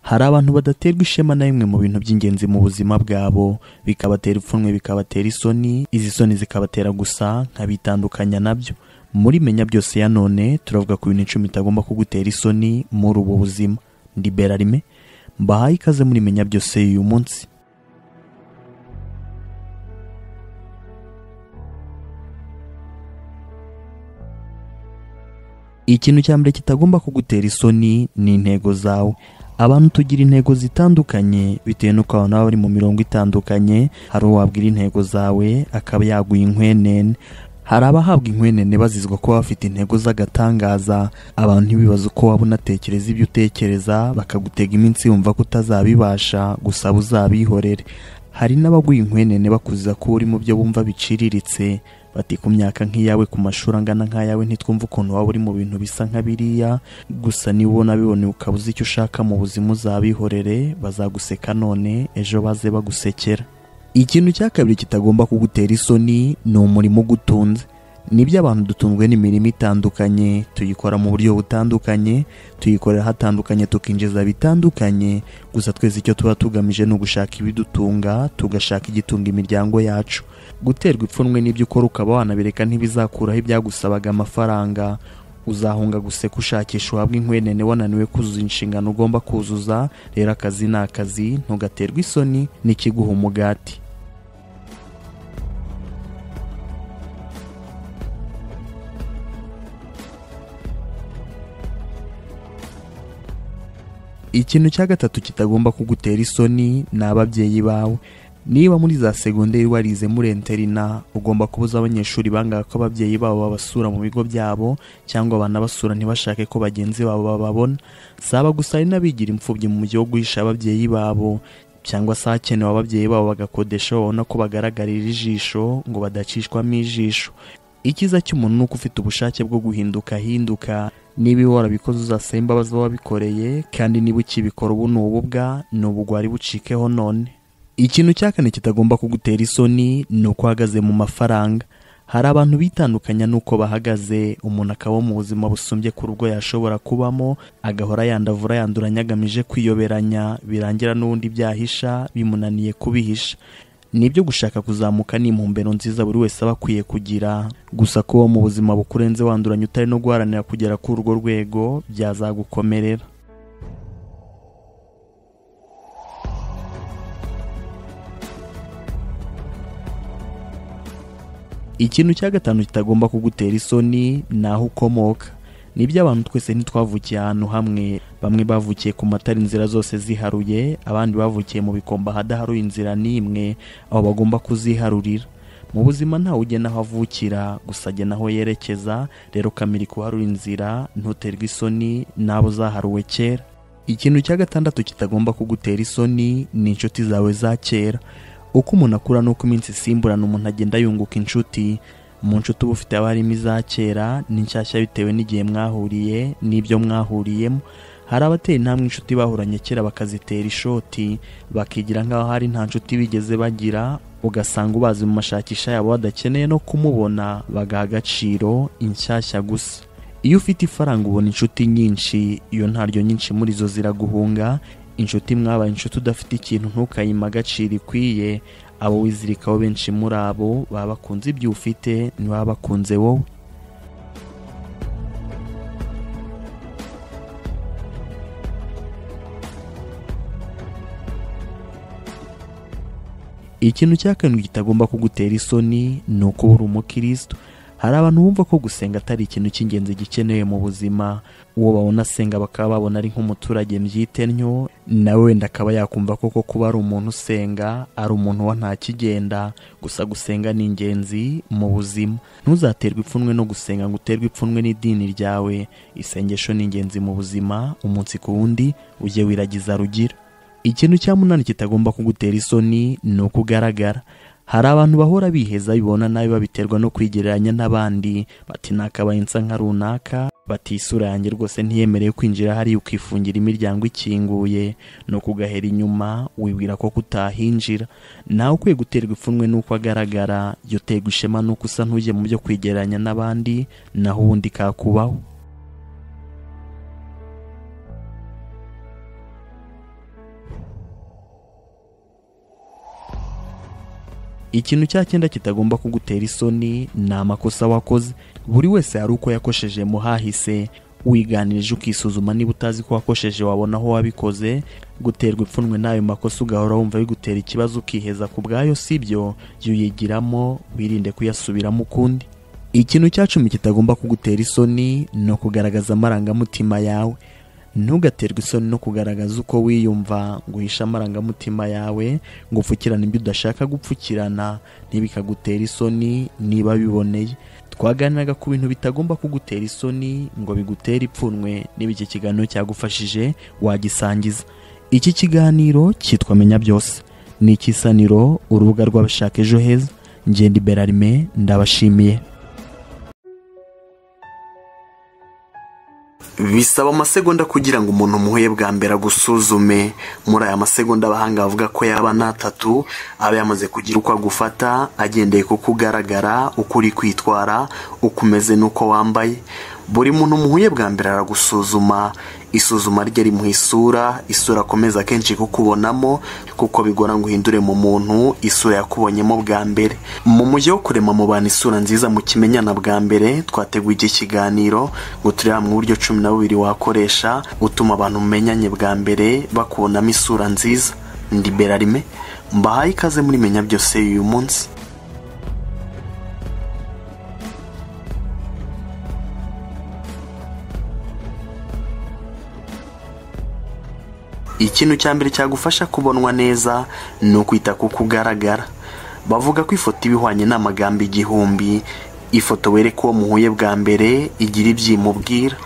hari abantu badaterwa ishema na bimwe mu bintu by'ingenzi mu buzima bwabo bikabatera ipfunwe bikabatera isoni izi soni zikabatera gusa nkabitandukanya nabyo muri menya byose ya none turavuga ku bintu icumi bitagomba kugutera isoni muri ubu buzima ndi berarime mbahaye ikaze muri menya byose y'uyu munsi ikintu cya mbere kitagomba kugutera isoni ni intego zawe abantu tugira intego zitandukanye bitewe n'uko abantu baba bari mu mirongo itandukanye hari uwabwira intego zawe akaba yaguha inkwenene hari abahabwa inkwenene bazizwa kuba bafite intego z'agatangaza abantu ntibibaze uko waba unatekereza ibyo utekereza bakagutega iminsi yumva ko utazabibasha gusaba uzabihorere hari n'abaguha inkwenene bakuziza ko uri mu byo bumva biciriritse bati ku myaka nk'iyawe ku mashuri angana nk'ayawe ntitwumve ukuntu waba uri mu bintu bisa nka biriya gusa niba ubona biboneye ukaba uzi icyo ushaka mu buzima uzabihorere bazaguseka none ejo baze bagusekera ikintu cya kabiri kitagomba kugutera isoni ni umurimo ugutunze nibyo abantu dutunzwe n'imirimo itandukanye tuyikora mu buryo butandukanye tuyikorera hatandukanye tukinjiza bitandukanye gusa twese icyo tuba tugamije ni ugushaka ibidutunga tugashaka igitunga imiryango yacu guterwa ipfunwe n'ibyo ukora ukaba wanabireka ntibizakuraho ibyagusabaga amafaranga uzahunga guseka ushakisha uhabwa inkwenene wananiwe kuzuza inshingano ugomba kuzuza rero akazi ni akazi ntugaterwe isoni n'ikiguha umugati ikintu cya gatatu kitagomba kugutera isoni ni ababyeyi bawe niba muri za segonderi warize muri enterina ugomba kubuza abanyeshuri bangaga ko ababyeyi babo babasura mu bigo byabo cyangwa banabasura ntibashake ko bagenzi babo bababona saba gusa hari n'abigira imfubyi mu gihugu guhisha ababyeyi babo cyangwa se ahakenewe ababyeyi babo bagakodesha babona ko bagaragarira ijisho ngo badacishwamo ijisho icyiza cy'umuntu ni uko ufite ubushake bwo guhinduka ahinduka niba ihora bikoze uzasaba imbabazi wabikoreye kandi niba ukibikora ubu ni ububwa ni ubugwari bucikeho none ikintu cya kane kitagomba kugutera isoni ni uko uhagaze mu mafaranga hari abantu bitandukanya n'uko bahagaze umuntu akaba mu buzima busumbye ku rugo yashobora kubamo agahora yandavura yanduranya agamije kwiyoberanya birangira n'ubundi byahisha bimunaniye kubihisha nibyo gushaka kuzamuka ni impumbero nziza buri wese aba akwiye kugira gusa kuba mu buzima bukurenze wanduranya utari no guharanira kugera kuri urwo rwego byazagukomerera ikintu cya gatanu kitagomba kugutera isoni ni aho ukomoka nibyo abantu twese ntitwavukiye ahantu hamwe bamwe bavukiye ku matara inzira zose ziharuye abandi bavukiye mu bikomba hadaharuye inzira n'imwe aho bagomba kuziharurira mu buzima ntawe ugena aho avukira gusa agena aho yerekeza rero ukamira kuharura inzira ntuterwe isoni n'abo zaharuwe kera ikintu cya gatandatu kitagomba kugutera isoni ni inshuti zawe za kera uko umuntu akura n'uko iminsi isimburana umuntu agenda yunguka inshuti mu nshuti uba ufite haba harimo iza kera n'inshyashya bitewe n'igihe mwahuriye n'ibyo mwahuriyemo hari abatera intambwe inshuti bahuranye kera bakazitera ishoti bakigira nk'aho hari nta nshuti bigeze bagira ugasanga ubazi mu mashakisha yabo badakeneye no kumubona bagaha agaciro inshyashya gusa iyo ufite ifaranga ubona inshuti nyinshi iyo ntaryo nyinshi muri zo ziraguhunga inshuti mwabaye inshuti udafite ikintu ntukayima agaciro ikwiye abo wizirikaho benshi muri abo baba bakunze ibyo ufite ntibaba bakunze wowe ikintu cya karindwi kitagomba kugutera isoni ni uko uri umukirisitu hari abantu bumva ko gusenga atari ikintu cy'ingenzi gikenewe mu buzima uwo babona asenga bakaba babona ari nk'umuturage mbyitennyo nawe wenda akaba yakumva koko kuba ari umuntu usenga ari umuntu wa nta kigenda gusa gusenga ni ingenzi mu buzima ntuzaterwe ipfunwe no gusenga ngo uterwe ipfunwe n'idini ryawe isengesho ni ingenzi mu buzima umunsi ku wundi ujye wiragiza rugira ikintu cya munani kitagomba kugutera isoni ni uko ugaragara hari abantu bahora biheza bibona nabi babiterwa no kwigereranya n'abandi bati nakabaye nsa nka runaka bati isura yanjye rwose ntiyemerewe kwinjira hariya ukifungira imiryango ikinguye no kugahera inyuma wibwira ko kutahinjira nawe ukwiye guterwa ipfunwe n'uko agaragara jya uterwa ishema n'uko usa ntujye mu byo kwigereranya n'abandi naho ubundi kakubaho ikintu cya cyenda kitagomba kugutera isoni ni amakosa wakoze buri wese hari uko yakosheje mu hahise wiganirije ukisuzuma niba utazi ko wakosheje wabona aho wabikoze guterwa ipfunwe n'ayo makosa ugahora wumva bigutera ikibazo ukiheza ku bwayo si byo jya uyigiramo wirinde kuyasubiramo ukundi ikintu cya cumi kitagomba kugutera isoni ni ukugaragaza amarangamutima yawe ntugaterwe isoni no kugaragaza uko wiyumva ngo uhishe amarangamutima yawe ngo upfukirane ibyo udashaka gupfukirana ntibikagutera isoni niba biboneye twaganiraga ku bintu bitagomba kugutera isoni ngo bigutere ipfunwe niba iki kiganiro cyagufashije wagisangiza iki kiganiro cyitwa menya byose ni ikisaniro urubuga rw'abashaka ejo heza ngende berarime ndabashimiye bisaba amasegonda kugira ngo umuntu umuhuye bwa mbere agusuzume muri aya masegonda abahanga bavuga ko yaba n'atatu aba yamaze kugira uko agufata agendeye kuko ugaragara uko uri kwitwara uko umeze n'uko wambaye buri muntu umuhuye bwa mbere aragusuzuma isuzuma rye rimuha isura isura akomeza kenshi kukubonamo kuko bigora ngo uhindure mu muntu isura yakubonyemo bwa mbere mu mujyi wo kurema mu bantu isura nziza mu kimenyana bwa mbere twateguye iki kiganiro ngo turebe mu buryo cumi na bubiri wakoresha utuma abantu mumenyanye bwa mbere bakubonamo isura nziza ndi berarime mbahaye ikaze muri menya byose y'uyu munsi ikintu cya mbere cyagufasha kubonwa neza ni ukwita kuko ugaragara bavuga ko ifoto iba ihwanye n'amagambo igihumbi ifoto wereka uwo muhuye bwa mbere igira ibyimubwira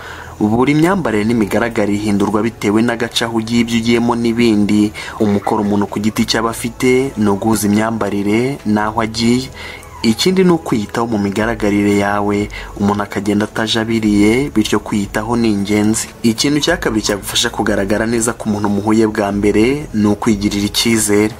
buri myambarire n'imigaragaro ihindurwa bitewe n'agace aho ugiye ibyo ugiyemo n'ibindi umukoro umuntu ku giti cy'aba afite ni uguhuza imyambarire n'aho agiye ikindi ni ukwiyitaho mu migaragarire yawe umuntu akagenda atajabiriye bityo kwiyitaho ni ingenzi ikintu cya kabiri cyagufasha kugaragara neza ku muntu muhuye bwa mbere ni ukwigirira icyizere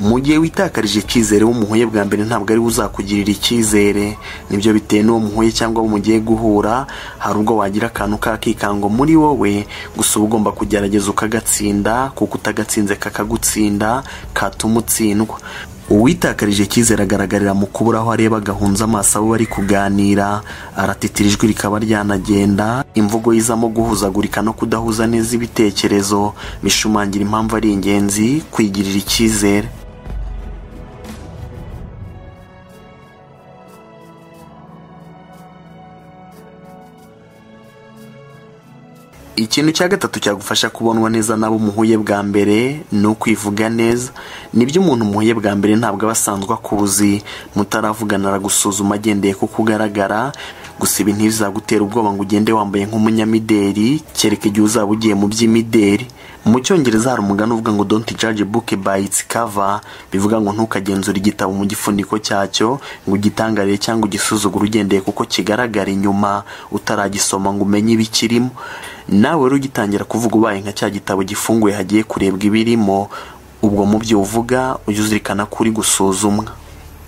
mu gihe witakarije icyizere w'umuhuye bwa mbere ntabwo ari we uzakugirira icyizere nibyo bitewe n'uwo muhuye cyangwa abo mugiye guhura hari ubwo wagira akantu k'akikango muri wowe gusa uba ugomba kugerageza ukagatsinda kuko utagatsinze kakagutsinda katuma utsindwa uwitakarije icyizere agaragarira mu kubura aho areba agahunza amaso abo bari kuganira aratitira ijwi rikaba ryanagenda imvugo yizamo guhuzagurika no kudahuza neza ibitekerezo bishumangira impamvu ari ingenzi kwigirira icyizere ikintu cya gatatu cyagufasha kubonwa neza n'abo umuhuye bwa mbere ni ukwivuga neza nibyo umuntu umuhuye bwa mbere ntabwo aba asanzwe akuzi mutaravugana aragusuzuma agendeye kuko ugaragara gusa ibi ntibizagutera ubwoba ngo ugende wambaye nk'umunyamideri kereka igihe uzaba ugiye mu by'imideri mu cyongereza hari umugani uvuga ngo don't judge book by its cover bivuga ngo ntukagenzure igitabo mu gifuniko cyacyo ngo ugitangarire cyangwa ugisuzugure ugendeye kuko kigaragara inyuma utaragisoma ngo umenye ibikirimo nawe rero ugitangira kuvuga ubaye nka cya gitabo gifunguye hagiye kurebwa ibirimo ubwo mu byo uvuga ujye uzirikana ko uri gusuzumwa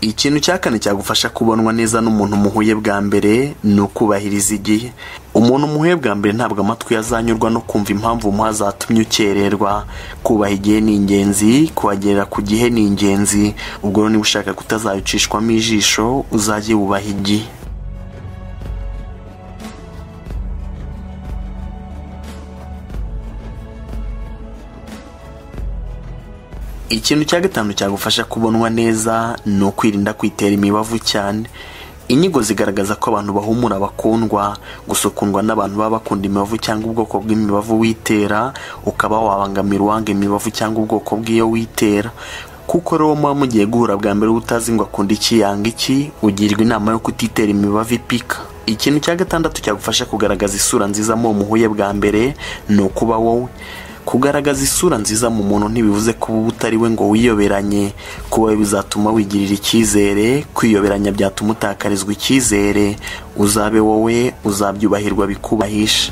ikintu cya kane cyagufasha kubonwa neza n'umuntu muhuye bwa mbere ni ukubahiriza igihe umuntu umuhuye bwa mbere ntabwo amatwi yazanyurwa no kumva impamvu umuha zatumye ukererwa kubaha igihe ni ingenzi kubagerera ku gihe ni ingenzi ubwo rero niba ushaka kutazayicishwamo ijisho uzajye wubaha igihe ikintu cya gatanu cyagufasha kubonwa neza ni ukwirinda kwitera imibavu cyane inyigo zigaragaza ko abantu bahumura bakundwa gusukundwa n'abantu baba bakunda imibavu cyangwa ubwoko bw'imibavu witera ukaba wabangamira uwanga imibavu cyangwa ubwoko bw'iyo witera kuko rero muba mugiye guhura bwa mbere utazi ngo akunda iki yanga iki ugirwa inama yo kutitera imibavu ipika ikintu cya gatandatu cyagufasha kugaragaza isura nziza mu muhuye bwa mbere ni ukuba wowe kugaragaza isura nziza mu muntu ntibivuze kuba uba utari we ngo wiyoberanye kuba bizatuma wigirira icyizere kwiyoberanya byatuma utakarizwa icyizere uzabe wowe uzabyubahirwa bikubahisha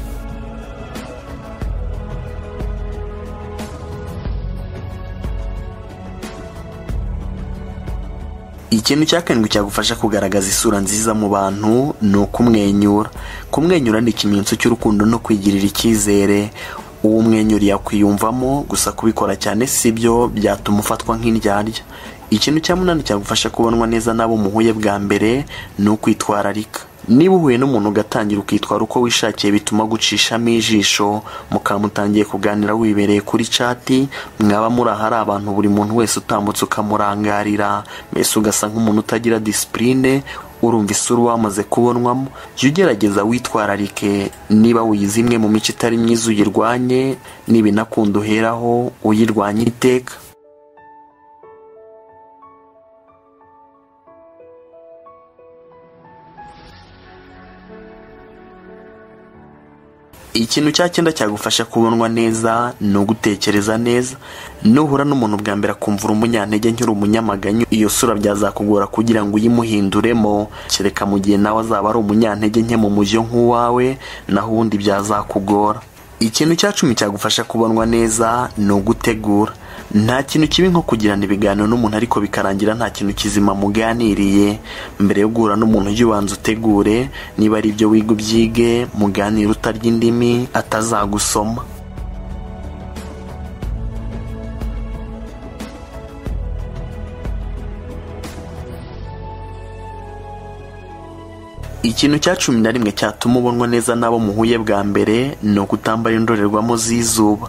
ikintu cya karindwi cyagufasha kugaragaza isura nziza mu bantu ni ukumwenyura kumwenyura ni ikimenyetso cy'urukundo no kwigirira icyizere uwo mwenyura yakwiyumvamo gusa kubikora cyane si byo byatuma ufatwa nk'indyarya ikintu cyamunani cyagufasha kubonwa neza n'abo muhuye bwa mbere ni ukwitwararika niba uhuye n'umuntu ugatangira ukitwara uko wishakiye bituma gucishamo ijisho mukaba mutangiye kuganira wibereye kuri cati mwaba muri ahari abantu buri muntu wese utambutse ukamurangarira mbese ugasa nk'umuntu utagira disipurine urumva isura wamaze kubonwamo jya ugerageza witwararike niba wize imwe mu mico itari myiza uyirwanye n'ibinakunda uheraho uyirwanya iteka ikintu cya cyenda cyagufasha kubonwa neza ni ugutekereza neza nuhura n'umuntu bwa mbere akumva uri umunyantege nk'uri umunyamaganyu iyo sura byazakugora kugira ngo uyimuhinduremo kereka mu gihe nawe azaba ari umunyantege nke mu mujyo nk'uwawe naho ubundi byazakugora ikintu cya cumi cyagufasha kubonwa neza ni ugutegura nta kintu kibi nko kugirana ibiganiro n'umuntu ariko bikarangira nta kintu kizima muganiriye mbere yo guhura n'umuntu ujye ubanza utegure niba ari ibyo wiga ubyige muganire utarya indimi atazagusoma ikintu cya cumi na rimwe cyatuma ubonwa neza n'abo muhuye bwa mbere ni ukutambara indorerwamo z'izuba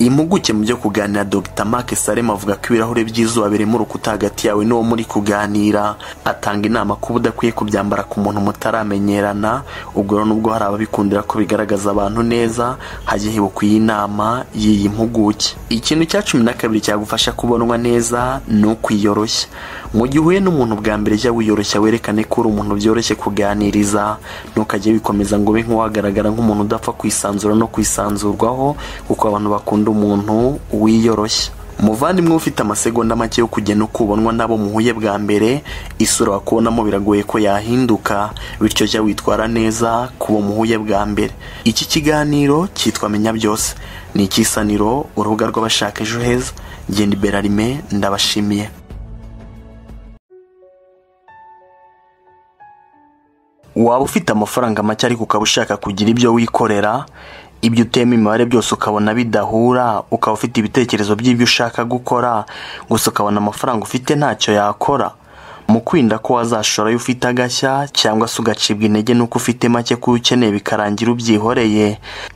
impuguke mu byo kuganira dr mark salem avuga ko ibirahure by'izuba birimo urukuta hagati yawe n'uwo muri kuganira atanga inama ko udakwiye kubyambara ku muntu mutaramenyerana ubwo rero nubwo hari ababikundira ko bigaragaza abantu neza hajye hibuka iyi nama y'iyi mpuguke ikintu cya cumi na kabiri cyagufasha kubonwa neza ni ukwiyoroshya mu gihe uhuye n'umuntu bwa mbere jya wiyoroshya werekane ko uri umuntu byoroshye kuganiriza ntukajye wikomeza ngo ube nk'uwagaragara nk'umuntu udapfa kwisanzura no kwisanzurwaho kuko abantu bakunda umuntu wiyoroshya umuvandimwe ufite amasegonda make yo kugena uko ubonwa n'abo muhuye bwa mbere isura wakubonamo biragoye ko yahinduka bityo jya witwara neza ku bo muhuye bwa mbere iki kiganiro cyitwa menya byose ni ikisaniro urubuga rw'abashaka ejo heza ngenda iberarime ndabashimiye waba ufite amafaranga make ariko ukaba ushaka kugira ibyo wikorera ibyo utema imibare byose ukabona bidahura ukaba ufite ibitekerezo by'ibyo ushaka gukora gusa ukabona amafaranga ufite ntacyo yakora mu kwinda ko wazashorayo ufite agashya cyangwa se ugacibwa intege n'uko ufite make kuyo ukeneye bikarangira ubyihoreye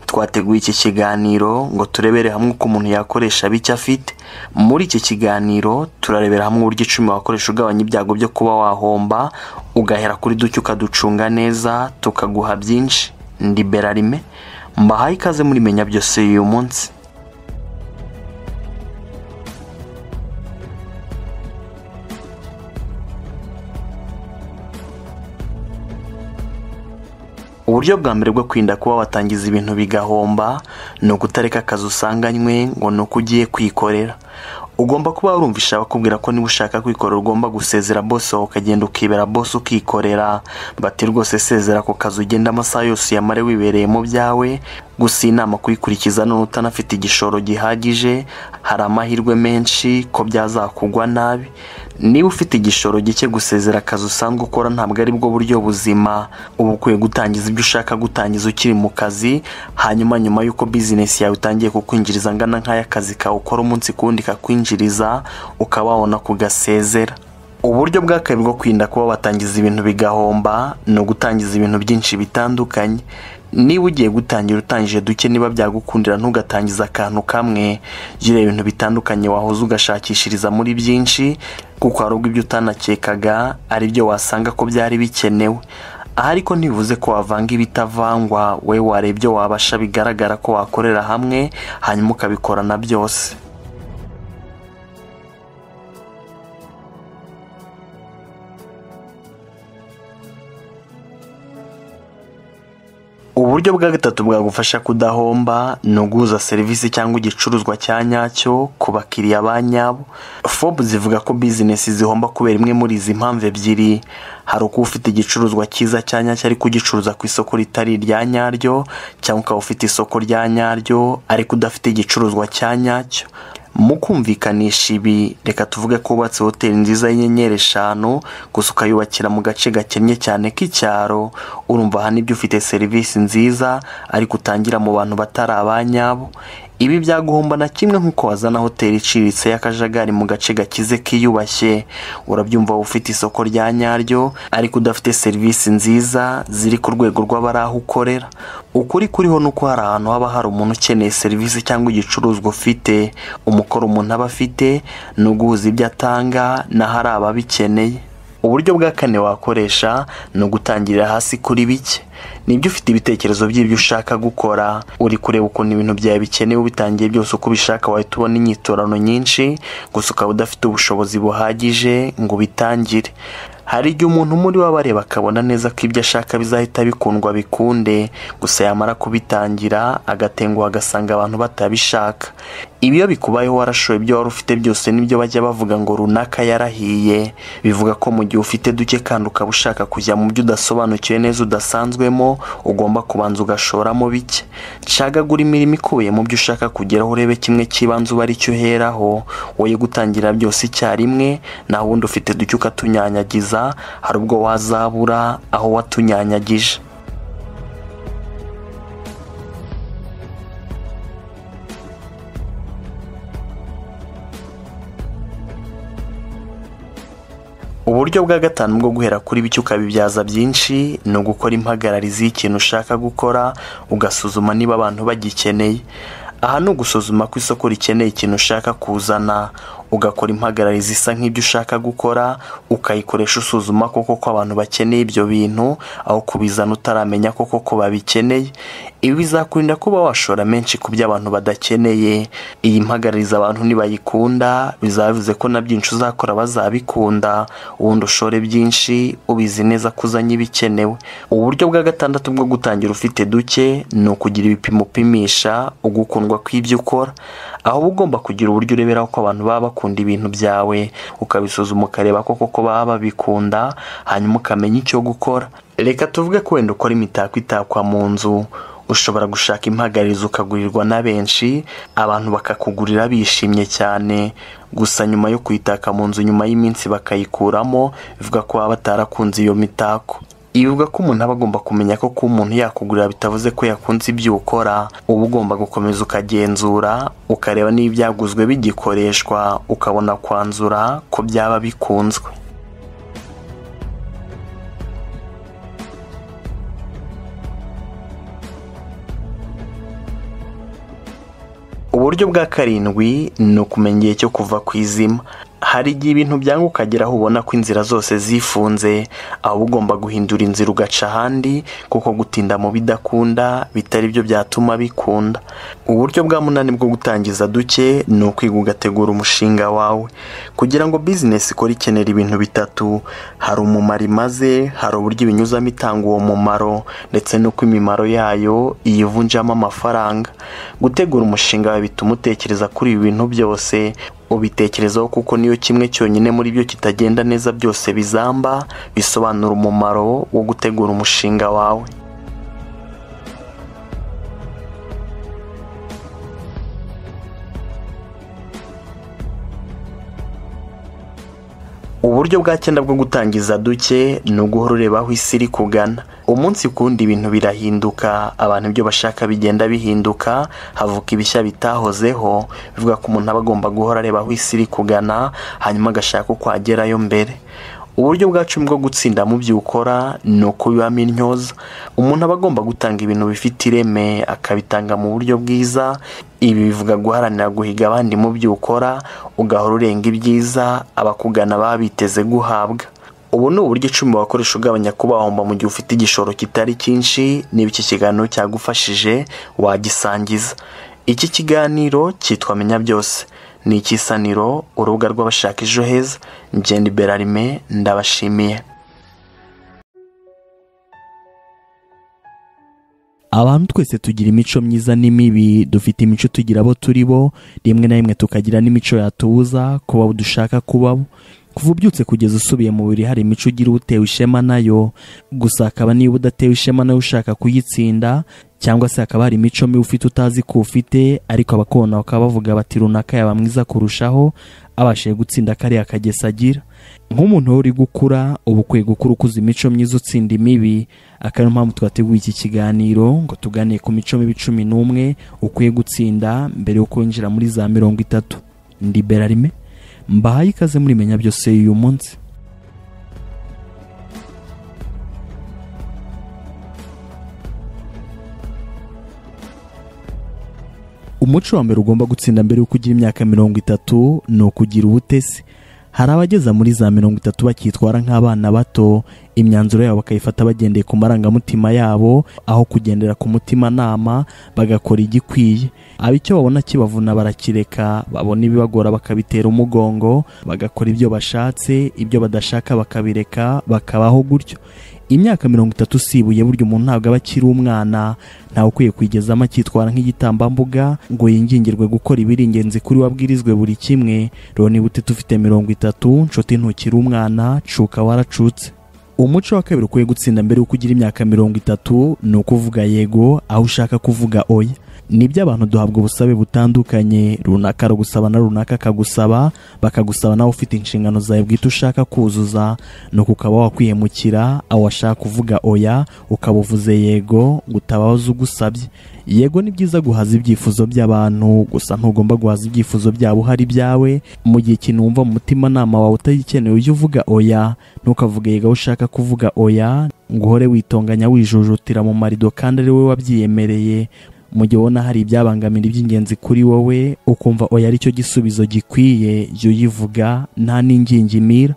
twateguye iki kiganiro ngo turebere hamwe uko umuntu yakoresha bike afite muri iki kiganiro turarebera hamwe uburyo icumi wakoresha ugabanya ibyago byo kuba wahomba ugahera kuri duke ukaducunga neza tukaguha byinshi ndi berarime mbahaye ikaze muri menya byose y'uyu munsi uburyo bwa mbere bwo kwirinda kuba watangiza ibintu bigahomba ni ugutareka akazi usanganywe ngo ni uko ugiye kwikorera ugomba kuba warumvisha bakubwira ko niba ushaka kwikorera ugomba gusezera bose wawe ukagenda ukibera bose ukikorera bati rwose sezera ku kazi ugenda amasaha yose uyamare wibereye mu byawe gusa iyi nama kuyikurikiza none utanafite igishoro gihagije hari amahirwe menshi ko byazakugwa nabi niba ufite igishoro gike gusezera akazi usanzwe ukora ntabwo ari bwo buryo buzima uba ukwiye gutangiza ibyo ushaka gutangiza ukiri mu kazi hanyuma nyuma y'uko bizinesi yawe itangiye kukwinjiriza angana nk'aya kazi kawe ukora umunsi ku wundi kakwinjiriza ukaba wabona kugasezera uburyo bwa kabiri bwo kwirinda kuba watangiza ibintu bigahomba ni ugutangiza ibintu byinshi bitandukanye niba ugiye gutangira utangije duke niba byagukundira ntugatangiza akantu kamwe gira ibintu bitandukanye wahoze ugashakishiriza muri byinshi kuko hari ubwo ibyo utanakekaga ari byo wasanga ko byari bikenewe aha ariko ntibivuze ko wavanga ibitavangwa we wareba ibyo wabasha bigaragara ko wakorera hamwe hanyuma ukabikorana byose uburyo bwa gatatu bwagufasha kudahomba ni uguhuza serivisi cyangwa igicuruzwa cya nyacyo ku bakiriya ba nyabo fobu zivuga ko bizinesi zihomba kubera imwe muri izi mpamvu ebyiri hari ukuba ufite igicuruzwa cyiza cya nyacyo ariko ugicuruza ku isoko ritari irya nyaryo cyangwa ukaba ufite isoko rya nyaryo ariko udafite igicuruzwa cya nyacyo mu kumvikanisha ibi reka tuvuge ko wubatse hoteli nziza y'inyenyeri eshanu gusa ukayubakira mu gace gakennye cyane k'icyaro urumva aha nibyo ufite serivisi nziza ariko utangira mu bantu batari abanyabo ibi byaguhomba na kimwe nk'uko wazana hoteli iciriritse y'akajagari mu gace gakize kiyubashye urabyumva wowe ufite isoko rya nyaryo ariko udafite serivisi nziza ziri ku rwego rw'abari aho ukorera ukuri kuriho ni uko hari ahantu haba hari umuntu ukeneye serivisi cyangwa igicuruzwa ufite umukoro umuntu aba afite ni uguhuza ibyo atanga n'aho ari ababikeneye uburyo bwa kane wakoresha ni ugutangirira hasi kuri bike nibyo ufite ibitekerezo by'ibyo ushaka gukora uri kureba ukuntu ibintu byawe bikenewe ubitangiye byose uko ubishaka wahita ubona inyiturano nyinshi gusa ukaba udafite ubushobozi buhagije ngo ubitangire hari igihe umuntu muri we abareba akabona neza ko ibyo ashaka bizahita bikundwa bikunde gusa yamara kubitangira agatenguha agasanga abantu batabishaka ibi iyo bikubayeho warashoye ibyo wari ufite byose nibyo bajya bavuga ngo runaka yarahiye bivuga ko mu gihe ufite duke kandi ukaba ushaka kujya mu byo udasobanukiwe neza udasanzwemo ugomba kubanza ugashoramo bike cagagura imirimo ikubiye mu byo ushaka kugeraho urebe kimwe cy'ibanze uba ari cyo uheraho woye gutangira byose icyarimwe naho ubundi ufite duke ukatunyanyagiza hari ubwo wazabura aho watunyanyagije uburyo bwa gatanu bwo guhera kuri bike ukabibyaza byinshi ni ugukora impagararizi y'ikintu ushaka gukora ugasuzuma niba abantu bagikeneye aha ni ugusuzuma ko isoko rikeneye ikintu ushaka kuzana ugakora impagararizi isa nk'ibyo ushaka gukora ukayikoresha usuzuma koko ko abantu bakeneye ibyo bintu aho kubizana utaramenya koko ko babikeneye ibi bizakurinda kuba washora menshi ku byo abantu badakeneye iyi mpagarariza abantu nibayikunda bizavuze ko na byinshi uzakora bazabikunda ubundi ushore byinshi ubizi neza ko uzanye ibikenewe uburyo bwa gatandatu bwo gutangira ufite duke ni ukugira ibipimo upimisha ugukundwa kw'ibyo ukora aho uba ugomba kugira uburyo ureberaho ko abantu baba bakunda ibintu byawe ukabisuzuma ukareba ko koko baba babikunda hanyuma ukamenya icyo gukora reka tuvuge ko wenda ukora imitako itakwa mu nzu ushobora gushaka impagarizo ukagurirwa na benshi abantu bakakugurira bishimye cyane gusa nyuma yo kuyitaka mu nzu nyuma y'iminsi bakayikuramo bivuga ko baba batarakunze iyo mitako bivuga ko umuntu aba agomba kumenya ko kuba umuntu yakugurira bitavuze ko yakunze ibyo ukora uba ugomba gukomeza ukagenzura ukareba niba ibyaguzwe bigikoreshwa ukabona kwanzura ko byaba bikunzwe uburyo bwa karindwi ni ukumenya igihe cyo kuva ku izima hari igihe ibintu byanga ukagera aho ubona ko inzira zose zifunze aho ugomba guhindura inzira ugaca ahandi kuko gutinda mu bidakunda bitari byo byatuma bikunda uburyo bwa munani bwo gutangiza duke ni ukwiga ugategura umushinga wawe kugira ngo bizinesi ikore ikenera ibintu bitatu hari umumaro imaze hari uburyo ibinyuzamo itanga uwo mumaro ndetse n'uko imimaro yayo iyivunjamo amafaranga gutegura umushinga wawe bituma utekereza kuri ibi bintu byose ubitekerezaho kuko niyo kimwe cyonyine muri byo kitagenda neza byose bizamba bisobanura umumaro wo gutegura umushinga wawe uburyo bwa cyenda bwo gutangiza duke ni uguhora ureba aho isi iri kugana umunsi kundi ibintu birahinduka abantu ibyo bashaka bigenda bihinduka havuka ibishya bitahozeho bivuga ko umuntu aba agomba guhora areba aho isi iri kugana hanyuma agashaka uko agerayo mbere uburyo bwa cumi bwo gutsinda mu byo ukora ni ukubibamo intyoza umuntu aba agomba gutanga ibintu bifite ireme akabitanga mu buryo bwiza ibi bivuga guharanira guhiga abandi mu byo ukora ugahora urenga ibyiza abakugana baba biteze guhabwa ubu ni uburyo icumi wakoresha ugabanya kuba wahomba mu gihe ufite igishoro kitari cyinshi niba iki kiganiro cyagufashije wagisangiza iki kiganiro cyitwa menya byose ni ikisaniro urubuga rw'abashaka ejo heza ngende berarime ndabashimiye abantu twese tugira imico myiza n'imibi dufite imico tugira abo turi bo rimwe na rimwe tukagira n'imico yatubuza kuba abo dushaka kubaho kuva ubyutse kugeza usubiye mu buriri hari imico ugira utewe ishema nayo gusa hakaba niba udatewe ishema nayo ushaka kuyitsinda cyangwa se hakaba hari imico mibi ufite utazi ko ufite ariko abakona bakaba bavuga bati runaka yaba mwiza kurushaho abashije gutsinda kariya kageso agira nk'umuntu uri gukura uba ukwiye gukura ukuze imico myiza utsinda imibi akaba ariyo mpamvu twateguye iki kiganiro ngo tuganire ku mico mibi cumi n'umwe ukwiye gutsinda mbere yo kwinjira muri za mirongo itatu ndi berarime mbahaye ikaze muri menya byose y'uyu munsi umuco wa mbere ugomba gutsinda mbere yuko ugira imyaka mirongo itatu ni ukugira ubutesi hari abageza muri za mirongo itatu bakitwara nk'abana bato imyanzuro yabo bakayifata bagendeye ku marangamutima yabo aho kugendera ku mutimanama bagakora igikwiye aba icyo babona kibavuna barakireka babona ibibagora bakabitera umugongo bagakora ibyo bashatse ibyo badashaka bakabireka bakabaho gutyo imyaka mirongo itatu usibuye burya umuntu ntabwo aba akiri umwana ntawe ukwiye kwigezamo akitwara nk'igitambambuga ngo yingingirwe gukora ibiri ingenzi kuri we abwirizwe buri kimwe rero niba utite ufite mirongo itatu nshuti ntukiri umwana cuka waracutse umuco wa kabiri ukwiye gutsinda mbere y'uko ugira imyaka mirongo itatu ni ukuvuga yego aho ushaka kuvuga oya nibyo abantu duhabwa ubusabe butandukanye runaka aragusaba na runaka akagusaba bakagusaba nawe ufite inshingano zawe bwite ushaka kuzuza nuko ukaba wakwihemukira aho washaka kuvuga oya ukaba uvuze yego ngo utabaze ugusabye yego ni byiza guhaza ibyifuzo by'abantu gusa ntugomba guhaza ibyifuzo byabo hari ibyawe mu gihe ikintu wumva mu mutimanama wawe utagikeneye ujye uvuga oya ntukavuge yego aho ushaka kuvuga oya ngo uhore witonganya wijujutira mu marido kandi ari we wabyiyemereye mu gihe ubona hari ibyabangamira iby'ingenzi kuri wowe ukumva oya aricyo gisubizo gikwiye jya uyivuga nta n'ingingimira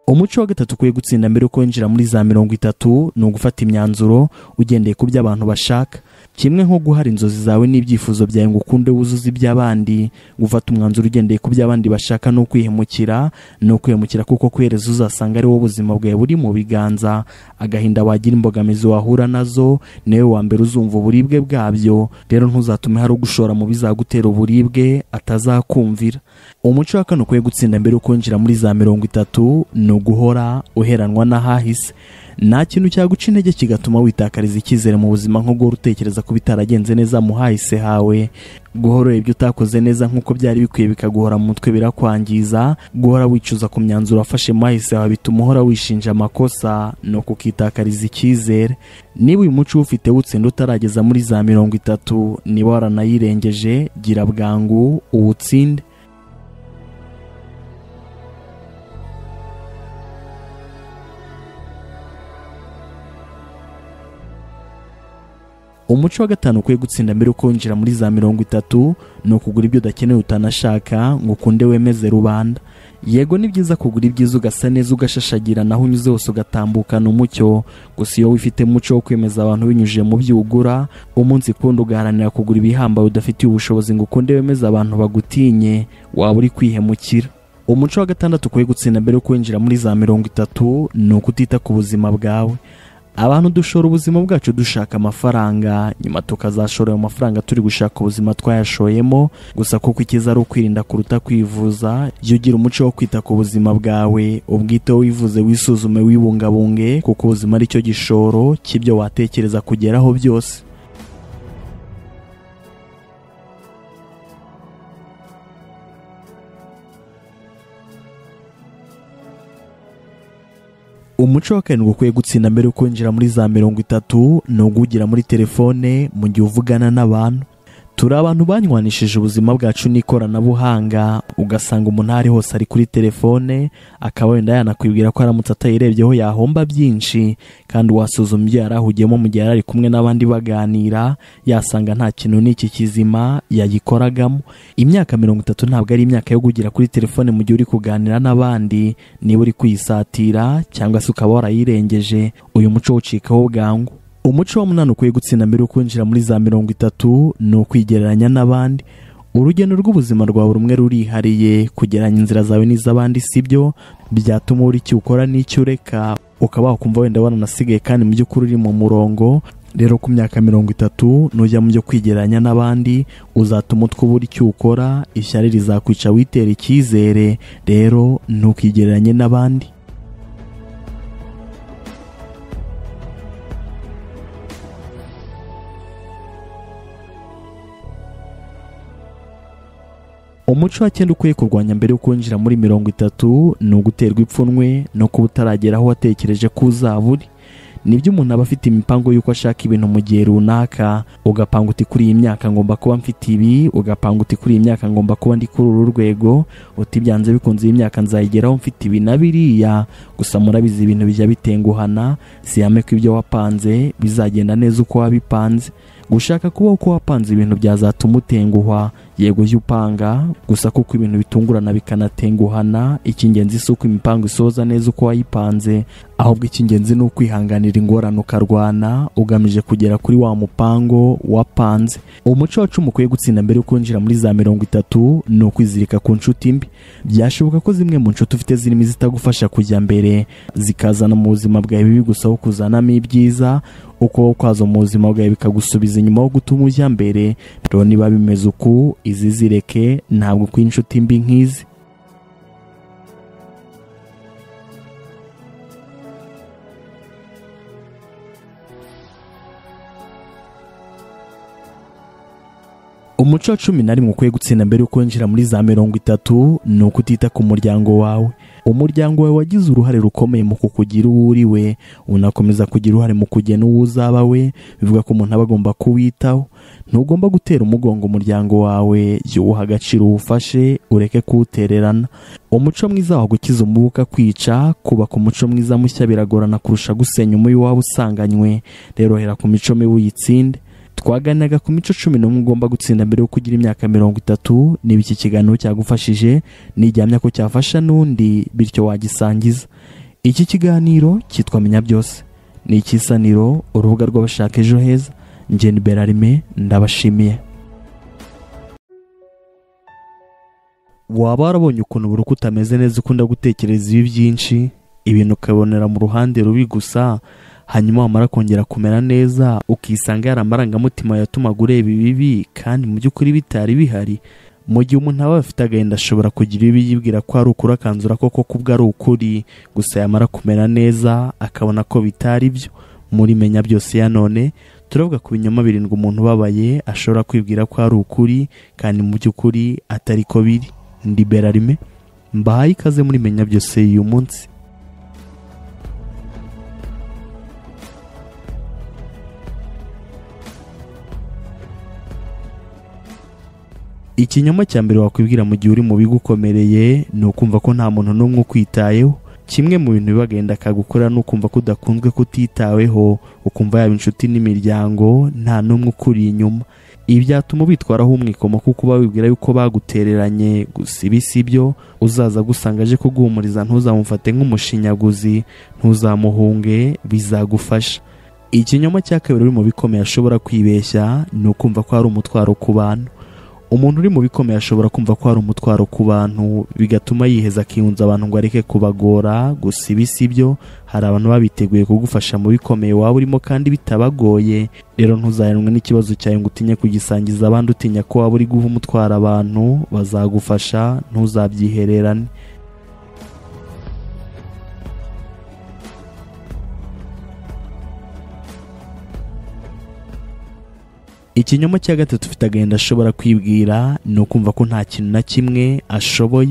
umuco wa gatatu ukwiye gutsinda mbere uko winjira muri za mirongo itatu ni ugufata imyanzuro ugendeye ku byo abantu bashaka kimwe nko guhara inzozi zawe n'ibyifuzo byawe ngo ukunde wuzuze iby'abandi gufata umwanzuro ugendeye ku by'abandi bashaka ni ukwihemukira ni ukwihemukira kuko kwereza uzasanga ari wowe ubuzima bwawe buri mu biganza agahinda wagira imbogamizi wahura nazo niwe wa mbere uzumva uburibwe bwabyo rero ntuzatume hari ugushora mu bizagutera uburibwe atazakumvira umuco wa kane ukwiye gutsinda mbere uko winjira muri za mirongo itatu ni uguhora uheranwa n'ahahise nta kintu cyaguca intege kigatuma witakariza icyizere mu buzima nko guhora utekereza ko bitaragenze neza mu hahise hawe guhora ibyo utakoze neza nk'uko byari bikwiye bikaguhora mu mutwe birakwangiza guhora wicuza ku myanzuro wafashe mu hahise hawe bituma uhora wishinja amakosa ni ukukitakariza icyizere niba uyu muco ufite wutsinda utarageza muri za mirongo itatu niba waranayirengeje gira bwangu uwutsinde umuco wa gatanu ukwiye gutsinda mbere uko winjira muri za mirongo itatu ni ukugura ibyo udakeneye utanashaka ngo ukunde wemeze rubanda yego ni byiza kugura ibyiza ugasa neza ugashashagira naho unyuze hose ugatambukana umucyo gusa iyo wifite umuco wo kwemeza abantu binyujije mu byo ugura umunsi kundi ugaharanira kugura ibihambaye udafitiye ubushobozi ngo ukunde wemeze abantu bagutinye waba uri kwihemukira umuco wa gatandatu ukwiye gutsinda mbere uko winjira muri za mirongo itatu ni ukutita ku buzima bwawe abantu dushora ubuzima bwacu dushaka amafaranga nyuma tukazashora ayo mafaranga turi gushaka ubuzima twayashoyemo gusa kuko icyiza ari ukwirinda kuruta kwivuza jya ugira umuco wo kwita ku buzima bwawe ubwiteho wivuze wisuzume wibungabunge kuko ubuzima ari cyo gishoro cy'ibyo watekereza kugeraho byose umuco wa karindwi ukwiye gutsinda mbere yuko winjira muri za mirongo itatu ni ugugira muri telefone mu gihe uvugana n'abantu turi abantu banywanishije ubuzima bwacu n'ikoranabuhanga ugasanga umuntu ari hose ari kuri telefone akaba wenda yanakwibwira ko aramutse atayirebyeho yahomba byinshi kandi wasuzuma ibyo yari ahugiyemo mu gihe yari ari kumwe n'abandi baganira yasanga nta kintu n'iki kizima yayikoragamo imyaka mirongo itatu ntabwo ari imyaka yo kugira kuri telefone mu gihe uri kuganira n'abandi niba uri kuyisatira cyangwa se ukaba warayirengeje uyu muco wucikaho bwangu umuco wa munani ukwiye gutsinda mbere uko winjira muri za mirongo itatu ni ukwigereranya n'abandi urugendo rw'ubuzima rwa buri umwe rurihariye kugeranya inzira zawe n'iz'abandi si byo byatuma ubura icyo ukora n'icyo ureka ukaba wakumva wenda waranasigaye kandi mu by'ukuri uri mu murongo rero ku myaka mirongo itatu nujya mu byo kwigereranya n'abandi uzatuma utwubura icyo ukora ishyari rizakwica witera icyizere rero ntukigereranye n'abandi umuco wa kera ukwiye kurwanya mbere yo kwinjira muri mirongo itatu ni uguterwa ipfunwe no kuba utaragera aho watekereje ko uzaba uri nibyo umuntu aba afite imipango y'uko ashaka ibintu mu gihe runaka ugapanga uti kuri iyi myaka ngomba kuba mfite ibi ugapanga uti kuri iyi myaka ngomba kuba ndi kuri uru rwego uti byanze bikunze iyi myaka nzayigeraho mfite ibi na biriya gusa murabizi ibintu bijya bitenguhana siyame ko ibyo wapanze bizagenda neza uko wabipanze gushaka kuba uko wapanze ibintu byazatuma utenguhwa yego jya upanga gusa kuko ibintu bitungurana bikanatenguhana icy'ingenzi si uko imipango isoza neza uko wayipanze ahubwo icy'ingenzi ni ukwihanganira ingorane ukarwana ugamije kugera kuri wa mupango wapanze umuco wacu mukwiye gutsinda mbere yo kwinjira muri za mirongo itatu ni ukwizirika ku nshuti mbi byashoboka ko zimwe mu nshuti ufite zirimo izitagufasha kujya mbere zikazana mu buzima bwawe bibi gusa aho kuzanamo ibyiza uko kwazo mu buzima bwawe bikagusubiza inyuma aho gutuma ujya mbere rero niba bimeze uku izi zireke ntabwo uko inshuti mbi nk'izi umuco wa cumi na rimwe ukwiye gutsinda mbere yo kwinjira muri za mirongo itatu ni uko utita ku muryango wawe umuryango wawe wagize uruhare rukomeye mu kukugira uwo uri we unakomeza kugira uruhare mu kugena uwo uzaba we bivuga ko umuntu aba agomba kuwitaho ntugomba gutera umugongo umuryango wawe jya uwuha agaciro uwufashe ureke kuwutererana umuco mwiza wawe gukiza umubuka kwica kubaka umuco mwiza mushya biragorana kurusha gusenya umubi waba usanganywe rero hera ku mico mibi uyitsinde twaganiraga ku mico cumi n'umwe ugomba gutsinda mbere yo kugira imyaka mirongo itatu niba iki kiganiro cyagufashije nijyamya ko cyafasha n'undi bityo wagisangiza iki kiganiro cyitwa menya byose ni ikisaniro urubuga rw'abashaka ejo heza ngeni berarime ndabashimiye waba warabonye ukuntu buri uko utameze neza ukunda gutekereza ibi byinshi ibintu ukabonera mu ruhande rubi gusa hanyuma wamara kongera kumera neza ukisanga yari amarangamutima yatumaga ureba ibibi kandi mu by'ukuri bitari bihari mu gihe umuntu aba afite agahinda ashobora kugira ibibi yibwira ko ari ukuri akanzura koko kubwo ari ukuri gusa yamara kumera neza akabona ko bitari byo muri menya byose ya none turavuga ku binyoma birindwi umuntu ubabaye ashobora kwibwira ko ari ukuri kandi mu by'ukuri atari ko biri ndi berarime mbahaye ikaze muri menya byose y'uyu munsi ikinyoma cya mbere wakwibwira mu gihe uri mu bigo ukomereye ni ukumva ko nta muntu n'umwe ukwitayeho kimwe mu bintu bibagenda akagukora ni ukumva ko udakunzwe kutitaweho ukumva yaba inshuti n'imiryango nta n'umwe ukuri inyuma ibi byatuma ubitwaraho umwikomo kuko uba wibwira yuko bagutereranye gusa ibi si byo uzaza gusanga aje kuguhumuriza ntuzamufate nk'umushinyaguzi ntuzamuhunge bizagufasha ikinyoma cya kabiri uri mu bikomeye ashobora kwibeshya ni ukumva ko hari umutwaro ku bantu umuntu uri mu bikomeye ashobora kumva ko hari umutwaro ku bantu bigatuma yiheza akiyunza abantu ngo areke kubagora gusa ibi si byo hari abantu babiteguye kugufasha mu bikomeye waba urimo kandi bitabagoye rero ntuzaheranwe n'ikibazo cyawe ngo utinye kugisangiza abandi utinya ko waba uri guha umutwaro abantu bazagufasha ntuzabyihererane ikinyoma cya gatatu ufite agahinda ashobora kwibwira ni ukumva ko nta kintu na kimwe ashoboye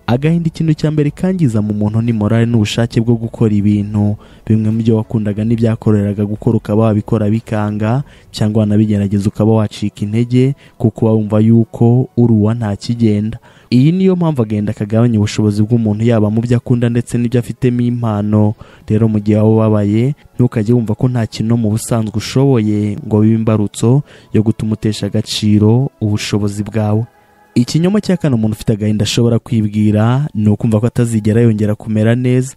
agahinda ikintu cya mbere kangiza mu muntu ni morale n'ubushake bwo gukora ibintu bimwe mu byo wakundaga n'ibyakoreraga gukora ukaba wabikora bikanga cyangwa wanabigerageza ukaba wacika intege kuko uba wumva yuko uri uwa nta kigenda iyi niyo mpamvu agenda akagabanya ubushobozi bw'umuntu yaba mu byo akunda ndetse n'ibyo afitemo impano rero mu gihe waba ubabaye ntukajye wumva ko nta kintu mu busanzwe ushoboye ngo bibe imbarutso yo gutuma utesha agaciro ubushobozi bwawe ikinyoma cya kane umuntu ufite agahinda ashobora kwibwira ni ukumva ko atazigera yongera kumera neza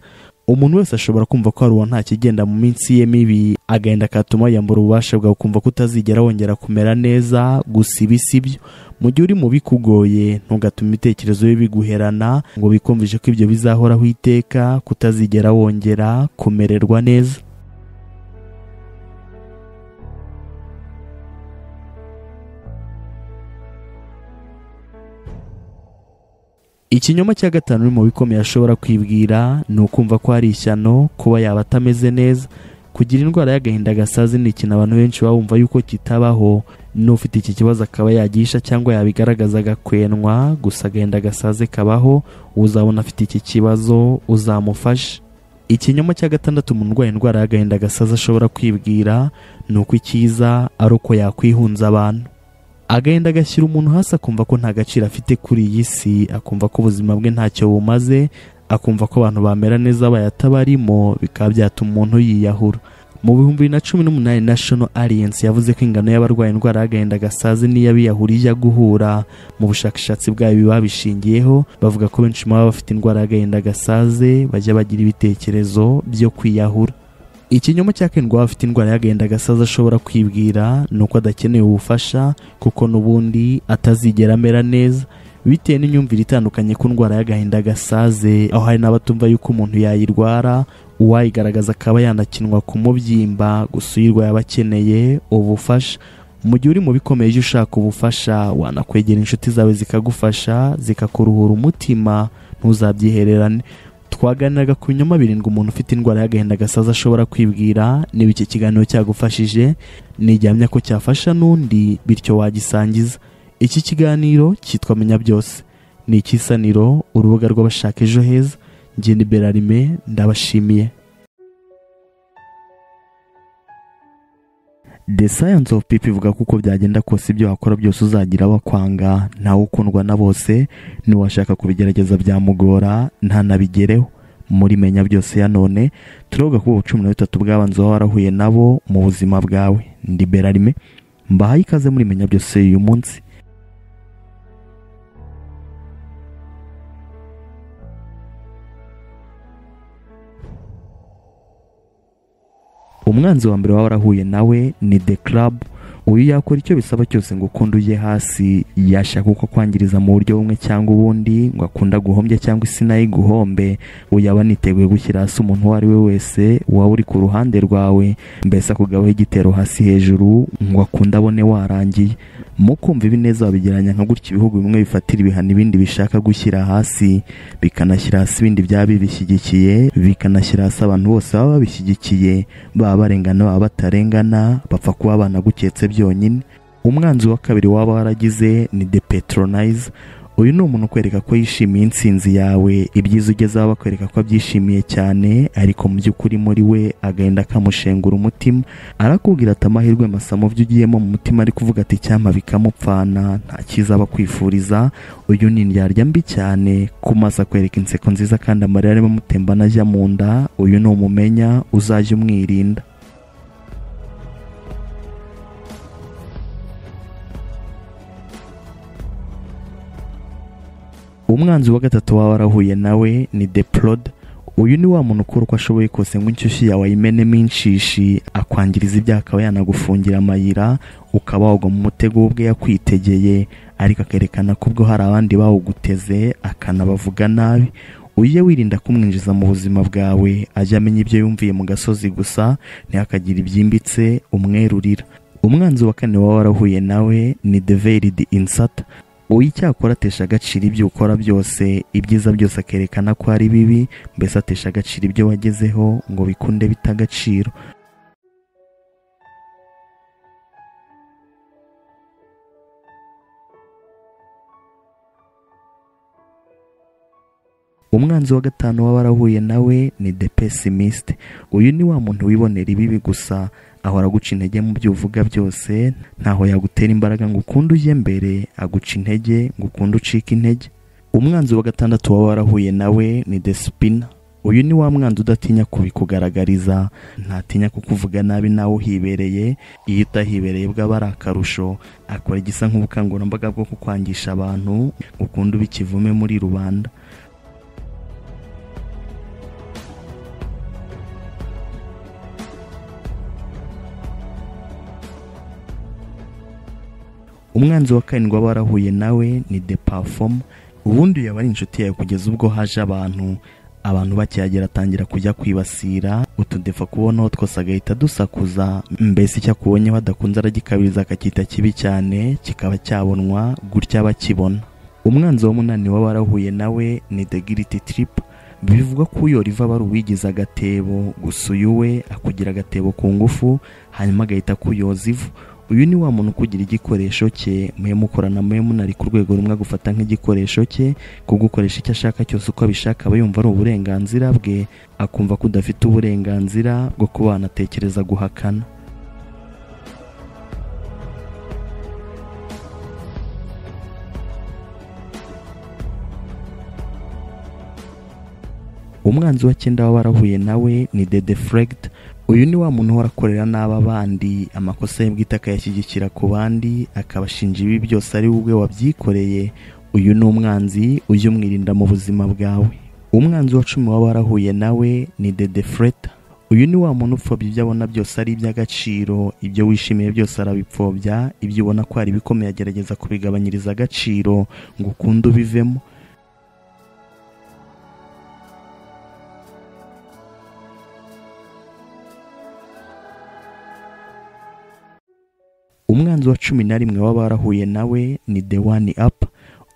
umuntu wese ashobora kumva ko hari uwo nta kigenda mu minsi ye mibi agahinda katuma yiyambura ububasha bwawe ukumva ko utazigera wongera kumera neza gusa ibi si byo mu gihe uri mu bikugoye ntugatuma ibitekerezo bibi biguherana ngo bikumvishe ko ibyo bizahoraho iteka kutazigera wongera kumererwa neza ikinyoma cya gatanu uri mu bikomeye ashobora kwibwira ni ukumva ko hari ishyano kuba yaba atameze neza kugira indwara y'agahinda gasazi ni ikintu abantu benshi baba bumva yuko kitabaho n'ufite iki kibazo akaba yagisha cyangwa yabigaragaza agakwenwa gusa agahinda gasaze kabaho uzabona afite iki kibazo uzamufashe ikinyoma cya gatandatu umuntu urwaye indwara y'agahinda gasazi ashobora kwibwira ni uko icyiza ari uko yakwihunza abantu agahinda gashyira umuntu hasi akumva ko nta gaciro afite kuri iyi si akumva ko ubuzima bwe ntacyo bumaze akumva ko abantu bamera neza bayatabarimo bikaba byatuma umuntu yiyahura mu bihumbi bibiri na cumi n'umunani national alliance yavuze ko ingano y'abarwaye indwara y'agahinda gasazi n'iy'abiyahura ijya guhura mu bushakashatsi bwayo babishingiyeho bavuga ko benshi mu baba bafite indwara y'agahinda gasaze bajya bagira ibitekerezo byo kwiyahura ikinyoma cya kendwa afite indwara y'agahinda gasazi ashobora kwibwira ni uko adakeneye ubufasha kuko n'ubundi atazigera amera neza bitewe n'imyumvire itandukanye ku ndwara y'agahinda gasaze aho hari n'abatumva yuko umuntu yayirwara uwayigaragaza akaba yanakinwa ku mubyimba gusa uyirwa yaba akeneye ubufasha mu gihe uri mu bikomeye ujya ushaka ubufasha wanakwegera inshuti zawe zikagufasha zikakuruhura umutima ntuzabyihererane twaganiraga ku binyoma birindwi umuntu ufite indwara y'agahinda gasaza ashobora kwibwira niba iki kiganiro cyagufashije ntiryamya ko cyafasha n'undi bityo wagisangiza iki kiganiro cyitwa menya byose ni ikisaniro urubuga rw'abashaka ejo heza ngende berarime ndabashimiye the science of people ivuga ko uko byagenda kose ibyo wakora byose uzagira abakwanga ntawe ukundwa na bose n'uwashaka kubigerageza byamugora ntanabigereho muri menya byose ya none turavuga ko cumi na bitatu bw'abanza waba warahuye nabo mu buzima bwawe ndi berarime mbahaye ikaze muri menya byose uyu munsi umwanzi wa mbere waba warahuye nawe ni the club uyu yakora icyo bisaba cyose ngo ukunde ujye hasi yashaka uko kwangiriza mu buryo bumwe cyangwa ubundi ngo akunda guhombya cyangwa isi nayo iguhombe uyaba niteguye gushyira hasi umuntu uwo ari we wese waba uri ku ruhande rwawe mbese akugabaho igitero hasi hejuru ngo akunde abone warangiye mu kumva ibineza babigeranya nka gutya ibihugu bimwe bifatira ibihano ibindi bishaka gushyira hasi bikanashyira hasi ibindi byaba bibishyigikiye bikanashyira hasi abantu bose baba babishyigikiye baba barengana baba batarengana bapfa kuba banaguketse byonyine umwanzi wa kabiri waba waragize ni de petronize uyu ni umuntu ukwereka ko yishimiye insinzi yawe ibyiza ugezeho bakwereka ko abyishimiye cyane ariko mu by'ukuri muri we agahinda akamushengura umutima arakubwira ati amahirwe masa mu byo ugiyemo mu mutima ari kuvuga ati icyama bikamupfana nta cyiza aba kwifuriza uyu ni indyarya mbi cyane ku maso akwereka inseko nziza kandi amarira arimo amutembana ajya mu nda uyu ni umumenya uzajya umwirinda umwanzi wa gatatu waba warahuye nawe ni deplode uyu ni wa muntu ukora uko ashoboye kose ngo inshyushyu yawe ayimenemo inshishi akwangiriza ibyaha akaba yanagufungira amayira ukaba wagwa mu mutego ubwe yakwitegeye ariko akerekana ko ubwo hari abandi bawuguteze akanabavuga nabi ujye wirinda kumwinjiza mu buzima bwawe ajya amenya ibyo yumviye mu gasozi gusa ntihakagire ibyimbitse umwerurira umwanzi wa kane waba warahuye nawe ni deveridi insata uwo icyakora atesha agaciro ibyo ukora byose ibyiza byose akerekana ko ari bibi mbese atesha agaciro ibyo wagezeho ngo bikunde bita agaciro umwanzi wa gatanu waba warahuye nawe ni de pesimiste uyu ni wa muntu wibonera ibibi gusa ahora aguca intege mu byo uvuga byose ntaho yagutera imbaraga ngo ukunde ujye mbere aguca intege ngo ukunde ucike intege umwanzi wa gatandatu waba warahuye nawe ni de sipina uyu ni wa mwanzi udatinya kubikugaragariza ntatinya kukuvuga nabi nawe uhibereye iyo utahibereye bwaba ari akarusho akora igisa nk'ubukangurambaga bwo kukwangisha abantu ngo ukunde ubikivume muri rubanda umwanzi wa karindwi waba warahuye nawe ni de pafomu ubundi yaba ari inshuti yawe kugeza ubwo haje abantu abantu bakihagera atangira kujya kwibasira utudefa kubonaho twose agahita dusakuza mbese icyo akubonyeho adakunze aragikabiriza akacyita kibi cyane kikaba cyabonwa gutya bakibona umwanzi wa munani waba warahuye nawe ni de giriti tiripu bivugwa ko uyo riva ari uwigize agatebo gusa uyu we akugira agatebo ku ngufu hanyuma agahita akuyoza ivu uyu ni wa muntu ukugira igikoresho cye muye mukorana muye munari ku rwego rumwe agufata nk'igikoresho cye kugukoresha icyo ashaka cyose uko abishaka aba yumva ari uburenganzira bwe akumva ko udafite uburenganzira bwo kuba wanatekereza guhakana umwanzi wa cyenda waba warahuye nawe ni dede fregd uyu ni wa muntu uhora akorera n'aba bandi amakosa ye bwite akayashyigikira ku bandi akabashinja ibi byose ari wowe wabyikoreye uyu ni umwanzi ujye umwirinda mu buzima bwawe umwanzi wa cumi waba warahuye nawe ni dede freta uyu ni wa muntu upfobya ibyo abona byose ari iby'agaciro ibyo wishimiye byose arabipfobya ibyo ubona ko hari ibikomeye agerageza kubigabanyiriza agaciro ngo ukunde ubivemo umwanzi wa cumi na rimwe waba warahuye nawe ni the one up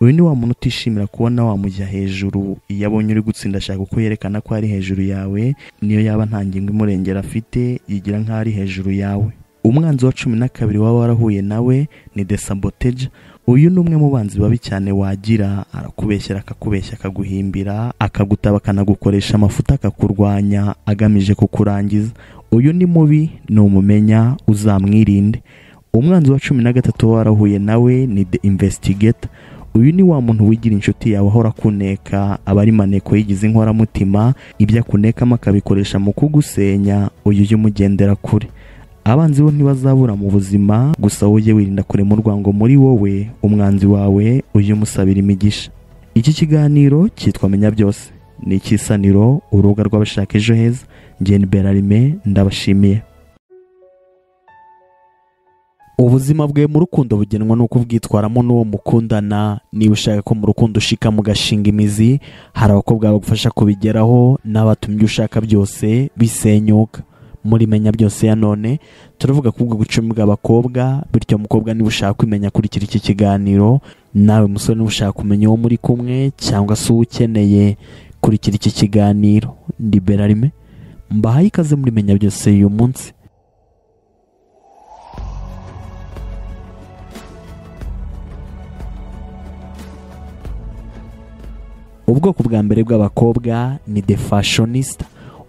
uyu ni wa muntu utishimira kubona wamujya hejuru iyo abonye uri gutsinda ashaka uko yerekana ko ari hejuru yawe niyo yaba nta ngingo imurengera afite yigira nk'aho ari hejuru yawe umwanzi wa cumi na kabiri waba warahuye nawe ni the sabotage uyu ni umwe mu banzi babi cyane wagira arakubeshyera akakubeshya akaguhimbira akagutaba akanagukoresha amafuta akakurwanya agamije kukurangiza uyu ni mubi ni umumenya uzamwirinde umwanzi wa cumi na gatatu warahuye nawe ni the investigator uyu ni wa muntu wigira inshuti yawe ahora akuneka aba ari maneko yigize inkoramutima ibyo akunekamo akabikoresha mu kugusenya uyu ujye umugendera kure abanzi bo ntibazabura mu buzima gusa wowe ujye wirinda kurema urwango muri wowe umwanzi wawe ujye umusabira imigisha iki kiganiro cyitwa menya byose ni ikisaniro urubuga rw'abashaka ejo heza ngeni berarime ndabashimiye ubuzima bwe mu rukundo bugenwa n'uko ubwitwaramo n'uwo mukundana niba ushaka ko mu rukundo ushika mugashinga imizi hari abakobwa bagufasha kubigeraho n'abatumye ibyo ushaka byose bisenyuka muri menya byose ya none turavuga kubwo gucumbwa abakobwa bityo mukobwa niba ushaka kumenya kurikira iki kiganiro nawe musore niba ushaka kumenya uwo muri kumwe cyangwa se uwo ukeneye kurikira iki kiganiro ni berarime mbahaye ikaze muri menya byose y'uyu munsi ubwoko bwa mbere bw'abakobwa ni the fashionista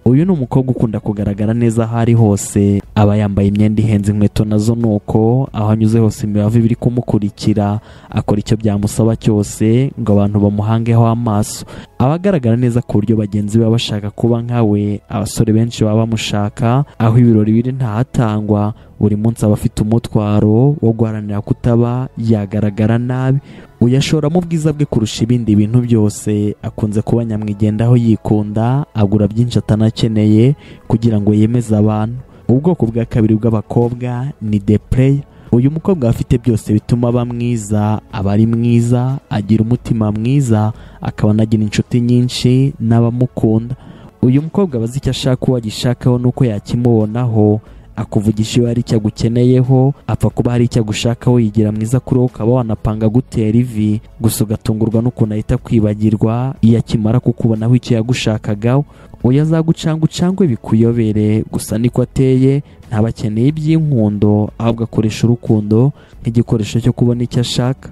uyu ni umukobwa ukunda kugaragara neza aho ari hose aba yambaye imyenda ihenze inkweto nazo ni uko aho anyuze hose imibavu iba iri kumukurikira akora icyo byamusaba cyose ngo abantu bamuhangeho amaso aba agaragara neza ku buryo bagenzi be baba bashaka kuba nkawe abasore benshi baba bamushaka aho ibirori biri ntahatangwa buri munsi aba afite umutwaro wo guharanira kutaba yagaragara nabi uyashoramo ubwiza bwe kurusha ibindi bintu byose akunze kuba nyamwigendaho yikunda agura byinshi atanakeneye kugira ngo yemeze abantu ubwoko bwa kabiri bw'abakobwa ni depureya uyu mukobwa afite byose bituma aba mwiza aba ari mwiza agira umutima mwiza akaba anagira inshuti nyinshi n'abamukunda uyu mukobwa aba azi icyo ashaka uwo agishakaho n'uko yakimubonaho akuvugisha iyo hari icyo agukeneyeho apfa kuba hari icyo agushakaho yigira mwiza kuri wowe ukaba wanapanga gutera ivi gusa ugatungurwa n'ukuntu ahita kwibagirwa iyo akimara kukubonaho icyo yagushakagaho uyu azagucanga ucangwe bikuyobere gusa niko ateye ntaba akeneye iby'inkundo ahubwo akoresha urukundo nk'igikoresho cyo kubona icyo ashaka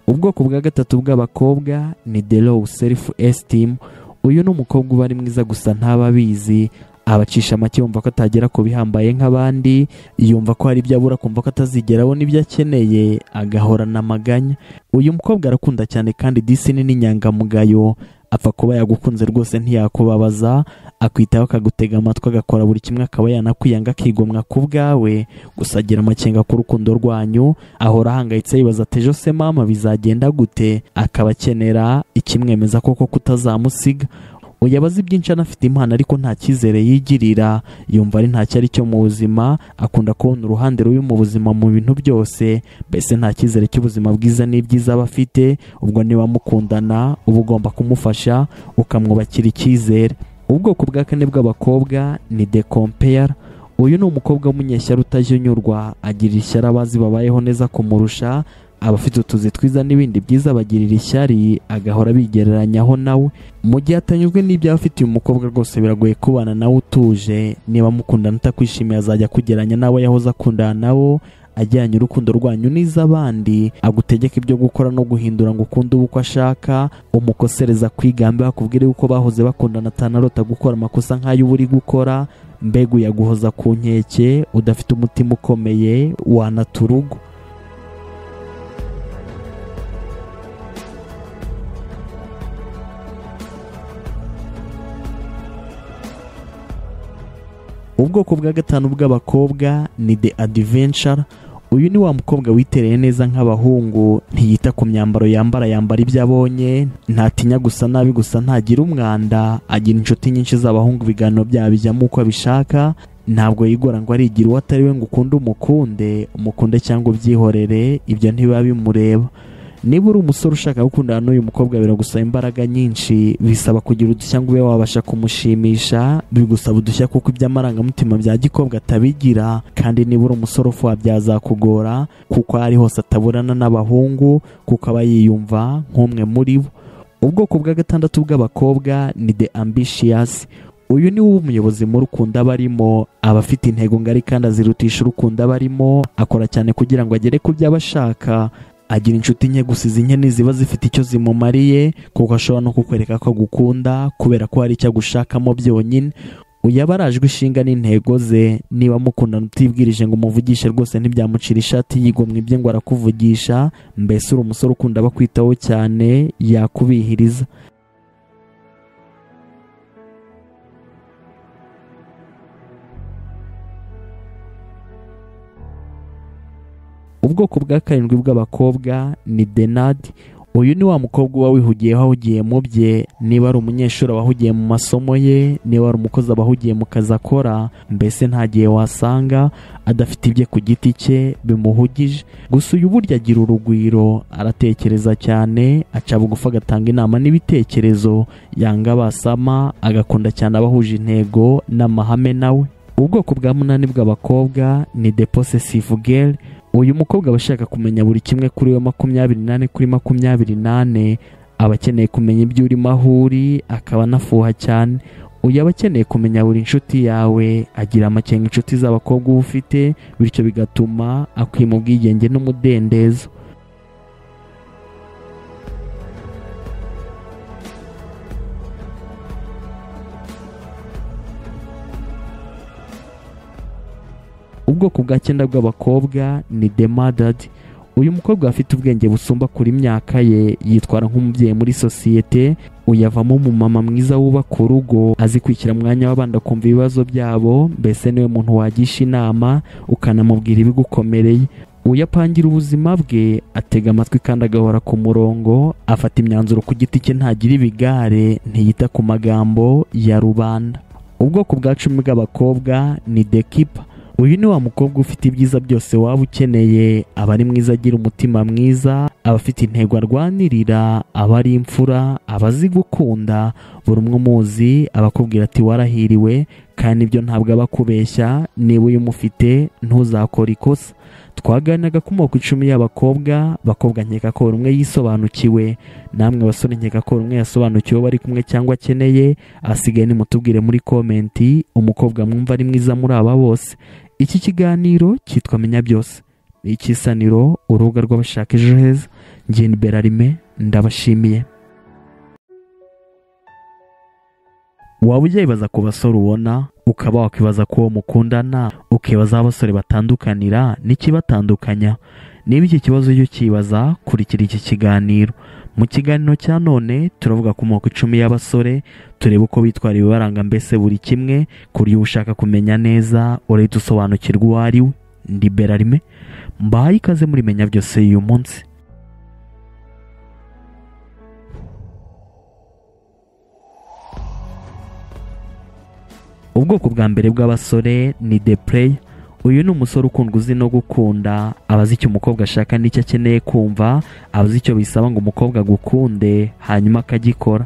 ubwoko bwa gatatu bw'abakobwa ni the low self esteem uyu ni umukobwa uba ari mwiza gusa ntaba abizi abacisha make yumva ko atagera ku bihambaye nk'abandi yumva ko hari ibyo abura akumva ko atazigera abona ibyo akeneye agahorana amaganya uyu mukobwa arakunda cyane kandi disine n'inyangamugayo apfa kuba yagukunze rwose ntiyakubabaza akwitaho akagutega amatwi agakora buri kimwe akaba yanakwiyanga akigomwa ku bwawe gusa agira amakenga ku rukundo rwanyu ahora ahangayitse yibaza ati ejo se mama bizagenda gute akaba akenera ikimwemeza koko kutazamusiga uyu aba azi byinshi anafite impano ariko nta cyizere yigirira yumva ari ntacyo ari cyo mu buzima akunda kubona uruhande rubi mu buzima mu bintu byose mbese nta cyizere cy'ubuzima bwiza n'ibyiza aba afite ubwo niba mukundana uba ugomba kumufasha ukamwubakira icyizere ubwoko bwa kane bw'abakobwa ni de kompeyara uyu ni umukobwa w'umunyeshyari utajyunyurwa agira ishyari abazi babayeho neza kumurusha abafite utuzi twiza n'ibindi byiza bagirira ishyari agahora bigereranyaho nawe mu gihe atanyuzwe n'ibyo aba afitiye umukobwa rwose biragoye kubana nawe utuje niba mukundana utakwishimiye azajya akugeranya n'abo yahoze akundana nabo ajyanye urukundo rwanyu n'iz'abandi agutegeka ibyo gukora no guhindura ngo ukunde uba uko ashaka umukosereza kwigambe bakubwire yuko bahoze bakundana atanarota gukora amakosa nk'ayo uba uri gukora mbega uyaguhoza ku nkeke udafite umutima ukomeye wanata urugo ubwoko bwa gatanu bw'abakobwa ni de adiventure uyu ni wa mukobwa witereye neza nk'abahungu ntiyita ku myambaro yambara yambara ibyo abonye ntatinya gusa nabi gusa ntagira umwanda agira inshuti nyinshi z'abahungu ibiganiro byabo bijyamo uko abishaka ntabwo yigora ngo arigire uwo atari we ngo ukunde umukunde umukunde cyangwa ubyihorere ibyo ntibiba bimureba niba uri umusore ushaka gukundana n'uyu mukobwa biragusaba imbaraga nyinshi bisaba kugira udushya ngo ube wabasha kumushimisha bigusaba udushya kuko iby'amarangamutima bya gikobwa atabigira kandi niba uri umusore ufuha byazakugora kuko ari hose ataburana n'abahungu kuko aba yiyumva nk'umwe muri bo ubwoko bwa gatandatu bw'abakobwa ni de ambishiyasi uyu ni wo umuyobozi muri ukunda aba arimo aba afite intego ngari kandi azirutisha urukunda aba arimo akora cyane kugira ngo agere ku byo aba ashaka agira inshuti nke gusa izi nke ziba zifite icyo zimumariye kuko ashobora no kukwereka ko agukunda kubera ko hari icyo agushakamo byonyine uyu aba arajwe ishinga n'intego ze niba mukundana utibwirije ngo umuvugishe rwose ntibyamucira ishati yigomwa ibye ngo arakuvugisha mbese uri umusore ukunda bakwitaho cyane yakubihiriza ubwoko bwa karindwi bw'abakobwa ni denadi uyu ni wa mukobwa uba wihugiye wahugiye mu bye niba ari umunyeshuri aba ahugiye mu masomo ye niba ari umukozi aba ahugiye mu kazi akora mbese nta gihe wasanga adafite ibye ku giti cye bimuhugije gusa uyu burya agira urugwiro aratekereza cyane aca bugufi agatanga inama n'ibitekerezo yanga basama agakunda cyane abahuje intego n'amahame nawe ubwoko bwa munani bw'abakobwa ni deposesivu geri uyu mukobwa aba ashaka kumenya buri kimwe kuri we makumyabiri nane kuri makumyabiri nane aba akeneye kumenya ibyo urimo aho uri akaba anafuha cyane uyu aba akeneye kumenya buri nshuti yawe agira amakenga inshuti z'abakobwa uba ufite bityo bigatuma akwima ubwigenge n'umudendezo ubwoko bwa cyenda bw'abakobwa ni demadadi uyu mukobwa afite ubwenge busumba kuri imyaka ye yitwara nk'umubyeyi muri sosiyete uyavamo umumama mwiza wubaka urugo azi kwishyira umwanya w'abandi akumva ibibazo byabo mbese niwe muntu wagisha inama ukanamubwira ibigukomereye uyapangira ubuzima bwe atega amatwi kandi agahora ku murongo afata imyanzuro ku giti cye ntagira ibigare ntiyita ku magambo ya rubanda ubwoko bwa cumi bw'abakobwa ni dekipa uyu ni wa mukobwa ufite ibyiza byose waba ukeneye aba ari mwiza agira umutima mwiza aba afite intego arwanirira aba ari imfura aba azi gukunda buri umwe umuzi abakubwira ati warahiriwe kandi ibyo ntabwo aba akubeshya niba uyumufite ntuzakore ikosa twaganiraga ku icumi y'abakobwa bakobwa nkeka ko buri umwe yisobanukiwe namwe basore nkeka ko buri umwe yasobanukiwe bari kumwe cyangwa akeneye asigaye nimutubwire muri komenti umukobwa mwumva ari mwiza muri aba bose iki kiganiro cyitwa menya byose ni ikisaniro urubuga rw'abashaka ejo heza ngeni berarime ndabashimiye waba ujya ku basore ubona ukaba wakwibaza ko uwo mukundana ukibaza aho abasore batandukanira n'ikibatandukanya niba iki kibazo ujya ukibaza kurikira iki kiganiro mu kiganiro cya none turavuga ku moko icumi y'abasore turebe uko bitwara ibibaranga mbese buri kimwe ku buryo ushaka kumenya neza urahita usobanukirwa uwo ari we ndi berarime mbahaye ikaze muri menya byose y'uyu munsi ubwoko bwa mbere bw'abasore ni depureyi uyu ni umusore ukundwa uzi no gukunda aba azi icyo umukobwa ashaka n'icyo akeneye kumva aba azi icyo bisaba ngo umukobwa agukunde hanyuma akagikora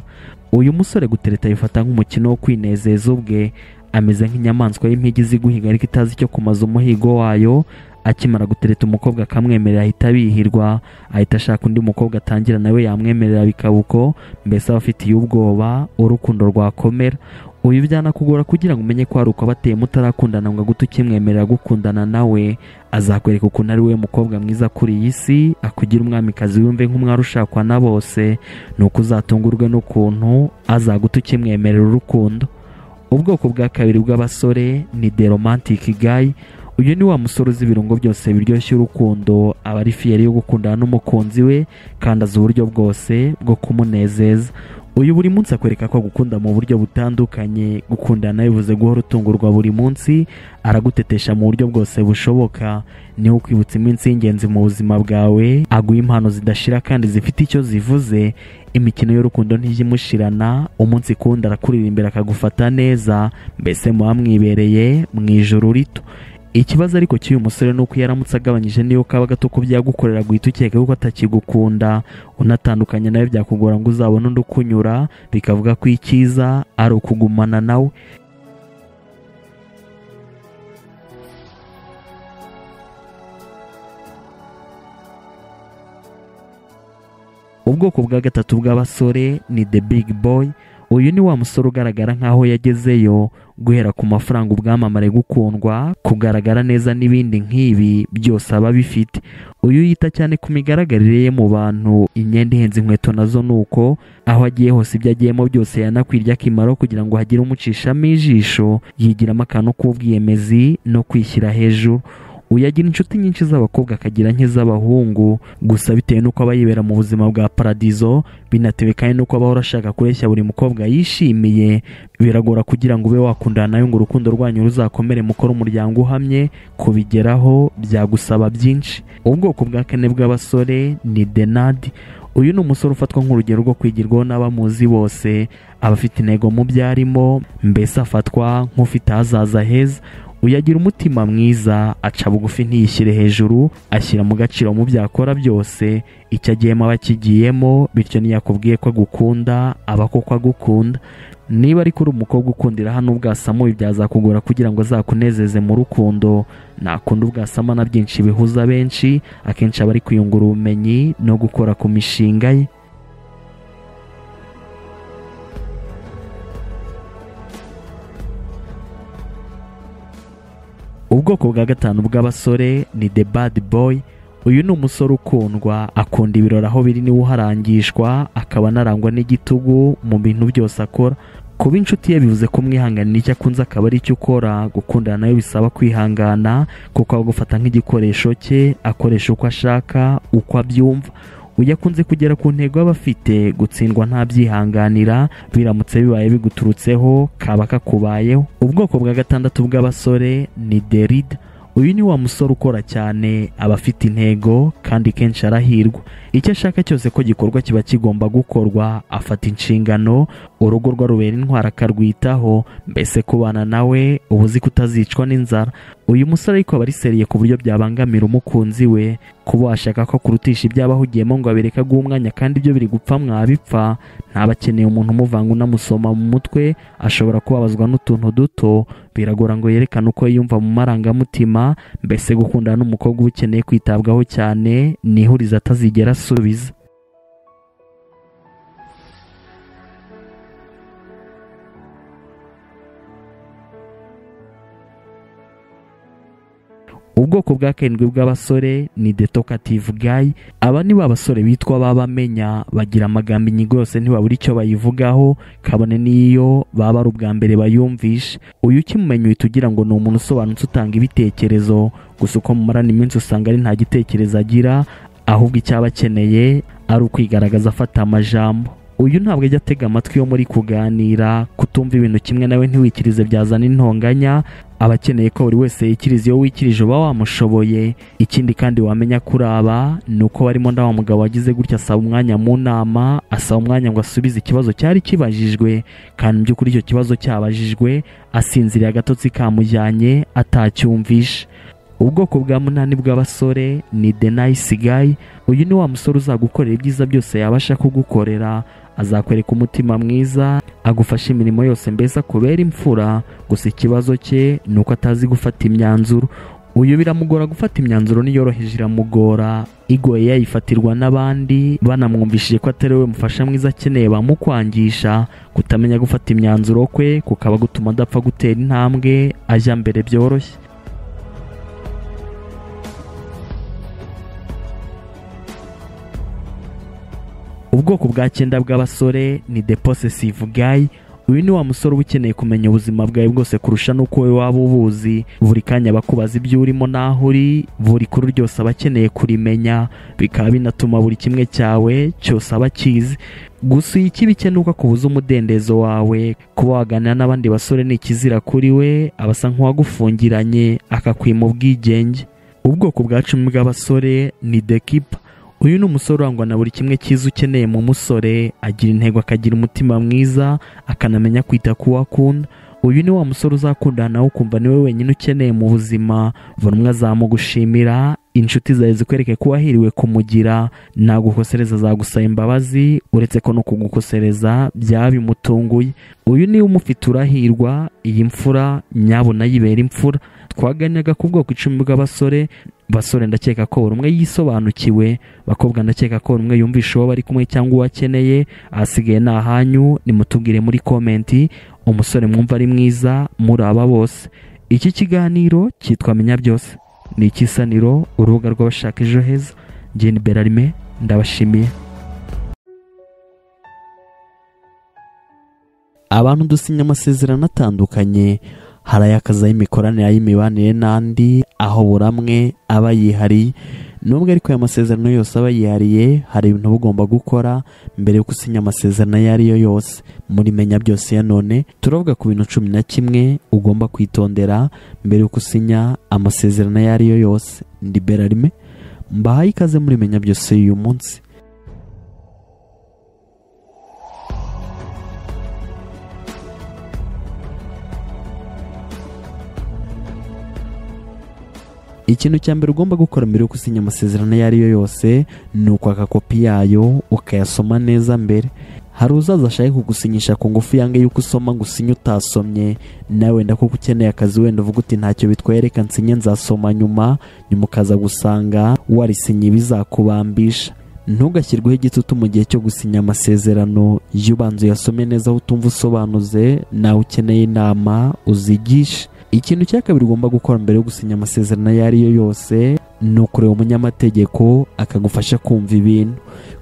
uyu musore gutereta abifata nk'umukino wo kwinezeza ubwe ameze nk'inyamaswa y'impigi izi guhiga ariko itazi icyo kumaza umuhigo wayo akimara gutereta umukobwa akamwemerera ahita abihirwa ahita ashaka undi mukobwa atangira nawe yamwemerera bikaba uko mbese aba afitiye ubwoba urukundo rwakomera uyu byanakugora kugira ngo umenye ko hari uko abateye mutarakundana ngo agute ukimwemerera gukundana nawe azakwereka ukuntu ari we mukobwa mwiza kuri iyi si akugira umwamikazi wumve nk'umwari ushakwa na bose ni uko uzatungurwe n'ukuntu azaguta ukimwemerera urukundo ubwoko bwa kabiri bw'abasore ni the romantic guy uyu ni wa musore uzi ibirungo byose biryoshya urukundo aba ari fiyeri yo gukundana n'umukunzi we kandi azi uburyo bwose bwo kumunezeza uyu buri munsi akwereka ko agukunda mu buryo butandukanye gukundana bivuze guhora utungurwa buri munsi aragutetesha mu buryo bwose bushoboka niwe ukwibutsa iminsi y'ingenzi mu buzima bwawe aguha impano zidashira kandi zifite icyo zivuze imikino y'urukundo ntijya imushirana umunsi kuwundi arakurira imbere akagufata neza mbese muba mwibereye mu ijoro rito ikibazo ariko cy'uyu musore ni uko iyo aramutse agabanyije niyo kaba gato ko byagukorera guhita ukeka yuko atakigukunda unatandukanye nawe byakugora ngo uzabone undi ukunyura bikavuga ko icyiza ari ukugumana nawe ubwoko bwa gatatu bw'abasore ni the big boy uyu ni wa musore ugaragara nk'aho yagezeyo guhera ku mafaranga ubwamamare gukundwa kugaragara neza n'ibindi nk'ibi byose aba bifite uyu yita cyane ku migaragarire ye mu bantu imyenda ihenze inkweto nazo ni uko aho agiye hose ibyo agiyemo byose yanakwirya akimaro kugira ngo hagire umucishamo ijisho yigiramo akantu k'ubwiyemezi no kwishyira hejuru uyu agira inshuti nyinshi z'abakobwa akagira nk'iz'abahungu gusa bitewe n'uko aba yibera mu buzima bwa paradizo binatewe kandi n'uko aba ahora ashaka kureshya buri mukobwa yishimiye biragora kugira ngo ube wakundana nawe ngo urukundo rwanyu ruzakomere mukore umuryango uhamye kubigeraho byagusaba byinshi ubwoko bwa kane bw'abasore ni denadi uyu ni umusore ufatwa nk'urugero rwo kwigirwaho n'abamuzi bose aba afite intego mu byo arimo mbese afatwa nk'ufite ahazaza heza uyu agira umutima mwiza aca bugufi ntiyishyire hejuru ashyira mu gaciro mu byo akora byose icyo agiyemo aba akigiyemo bityo ntiyakubwiye ko agukunda aba koko agukunda niba ariko uri umukobwa ukundira hano ubwasamo ibi byazakugora kugira ngo azakunezeze mu rukundo nakunda ubwasama na byinshi bihuza benshi akenshi aba ari kwiyungura ubumenyi no gukora ku mishinga ye ubwoko bwa gatanu bw'abasore ni the bad boy uyu ni umusore ukundwa akunda ibirori aho biri niwe uharangishwa akaba anarangwa n'igitugu mu bintu byose akora kuba inshuti ye bivuze kumwihanganira icyo akunze akaba ari icyo ukora gukundana nawe bisaba kwihangana kuko agufata nk'igikoresho cye akoresha uko ashaka uko abyumva uyu akunze kugera ku ntego aba afite gutsindwa ntabyihanganira biramutse bibaye biguturutseho kaba kakubayeho ubwoko bwa gatandatu bw'abasore ni derida uyu ni wa musore ukora cyane aba afite intego kandi kenshi arahirwa icyo ashaka cyose ko gikorwa kiba kigomba gukorwa afata inshingano urugo rwarubera intwara akarwitaho mbese kubana nawe uba uzi kutazicwa n'inzara uyu musore ariko aba ariseriye ku buryo byabangamira umukunzi we kuba washaka ko akurutisha ibyo aba ahugiyemo ngo abereke aguhe umwanya kandi ibyo biri gupfa mwabipfa ntaba akeneye umuntu umuvanga unamusoma mu mutwe ashobora kubabazwa n'utuntu duto biragora ngo yerekane uko yiyumva mu marangamutima mbese gukundana n'umukobwa uba ukeneye kwitabwaho cyane ni ihurizo atazigera asubiza ubwoko bwa karindwi bw'abasore ni detokative gayi aba ni ba basore bitwa baba bamenya bagira amagambo inyigo yose ntibabura icyo bayivugaho kabone n'iyo baba ari ubwa mbere bayumvisha uyu ukimumenya uhita ugira ngo ni umuntu usobanutse utanga ibitekerezo gusa uko mumarana iminsi usanga ari nta gitekerezo agira ahubwo icyaba akeneye ari ukwigaragaza afata amajambo uyu ntabwo ajya atega amatwi yo muri kuganira kutumva ibintu kimwe nawe ntiwikirize byazana intonganya aba akeneye ko buri wese yikiriza iyo wikirije uba wamushoboye ikindi kandi wamenya kuri aba ni uko barimo ndawa mugabo wagize gutya asaba umwanya mu nama asaba umwanya ngo asubize ikibazo cyari kibajijwe kandi mu by'ukuri icyo kibazo cyabajijwe asinziriye agatotsi kamujyanye atacyumvishe ubwoko bwa munani bw'abasore ni the nice guy uyu ni wa musore uzagukorera ibyiza byose yabasha kugukorera azakwereka umutima mwiza agufasha imirimo yose mbese akubera imfura gusa ikibazo cye ni uko atazi gufata imyanzuro uyu biramugora gufata imyanzuro niyoroheje iramugora igoye yayifatirwa n'abandi banamwumvishije ko atari we mufasha mwiza akeneye bamukwangisha kutamenya gufata imyanzuro kwe kukaba gutuma adapfa gutera intambwe ajya mbere byoroshye ubwoko bwa cyenda bw'abasore ni the possessive guy uyu ni wa musore uba ukeneye kumenya ubuzima bwawe bwose kurusha n'uko wowe waba ubuzi buri kanya bakubaza ibyo urimo n'aho uri buri kuru ryose aba akeneye kurimenya bikaba binatuma buri kimwe cyawe cyose aba akizi gusa iyo ikibi cye ni uko akubuza umudendezo wawe kuba waganira n'abandi basore ni ikizira kuri we aba asa nk'uwagufungiranye akakwima ubwigenge ubwoko bwa cumi bw'abasore ni the keeper uyu ni umusore urangwa na buri kimwe cyiza ukeneye mu musore agira intego akagira umutima mwiza akanamenya kwita ku wo akunda uyu ni wa musore uzakundana nawe ukumva niwe wenyine ukeneye mu buzima buri umwe azamugushimira inshuti zawe zikwereke ko wahiriwe kumugira nagukosereza azagusaba imbabazi uretse ko no kugukosereza byaba bimutunguye uyu niwe umufite urahirwa iyi mfura nyabuna yibera imfura twaganiraga ku bwoko icumi bw'abasore basore ndakeka ko buri umwe yisobanukiwe bakobwa ndakeka ko buri umwe yumvisha uwo bari kumwe cyangwa uwo akeneye ahasigaye ni ahanyu nimutubwire muri komenti umusore mwumva ari mwiza muri aba bose iki kiganiro cyitwa menya byose ni ikisaniro urubuga rw'abashaka ejo heza jeni berarime ndabashimiye abantu dusinya amasezerano atandukanye hari ay'akazi ay'imikoranire ay'imibanire n'andi aho buri amwe aba yihariye nubwo ariko aya masezerano yose aba yihariye hari ibintu uba ugomba gukora mbere yo gusinya amasezerano ayo ari yo yose muri menya byose ya none turavuga ku bintu cumi na kimwe ugomba kwitondera mbere yo gusinya amasezerano ayo ari yo yose ndi berarime mbahaye ikaze muri menya byose y'uyu munsi ikintu cya mbere ugomba gukora mbere yo gusinya amasezerano ayo ari yo yose ni ukwaka kopi yayo ukayasoma neza mbere hari uzaza ashaka kugusinyisha ku ngufu yange yuko usoma ngo usinye utasomye nawe wenda kuko ukeneye akazi wenda uvuga uti ntacyo bitwaye reka nsinye nzasoma nyuma nyuma ukaza gusanga warisinye ibizakubambisha ntugashyirweho igitutu mu gihe cyo gusinya amasezerano iyo ubanza uyasome neza aho utumva usobanuze nawe ukeneye inama uzigishe ikintu cya kabiri ugomba gukora mbere yo gusinya amasezerano ayo ari yo yose ni ukureba umunyamategeko akagufasha kumva ibintu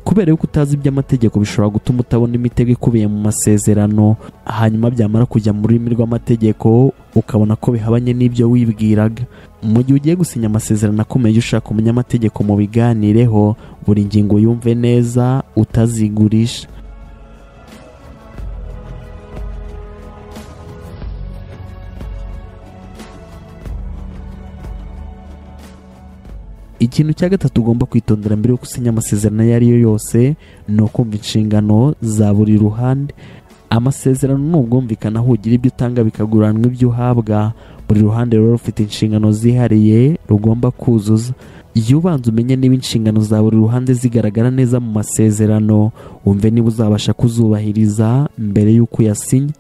kubera yuko utazi iby'amategeko bishobora gutuma utabona imitego ikubiye mu masezerano hanyuma byamara kujya mu rurimi rw'amategeko ukabona ko bihabanye n'ibyo wibwiraga mu gihe ugiye gusinya amasezerano akomeye ujye ushaka umunyamategeko mu biganireho buri ngingo yumve neza utazigurisha ikintu cya gatatu ugomba kwitondera mbere yo gusinya amasezerano ayo ari yo yose ni ukumva inshingano za buri ruhande amasezerano ni ubwumvikane aho ugira ibyo utanga bikaguranwa ibyo uhabwa buri ruhande rero rufite inshingano zihariye rugomba kuzuza iyo ubanza umenye niba inshingano za buri ruhande zigaragara neza mu masezerano wumve niba uzabasha kuzubahiriza mbere y'uko uyasinya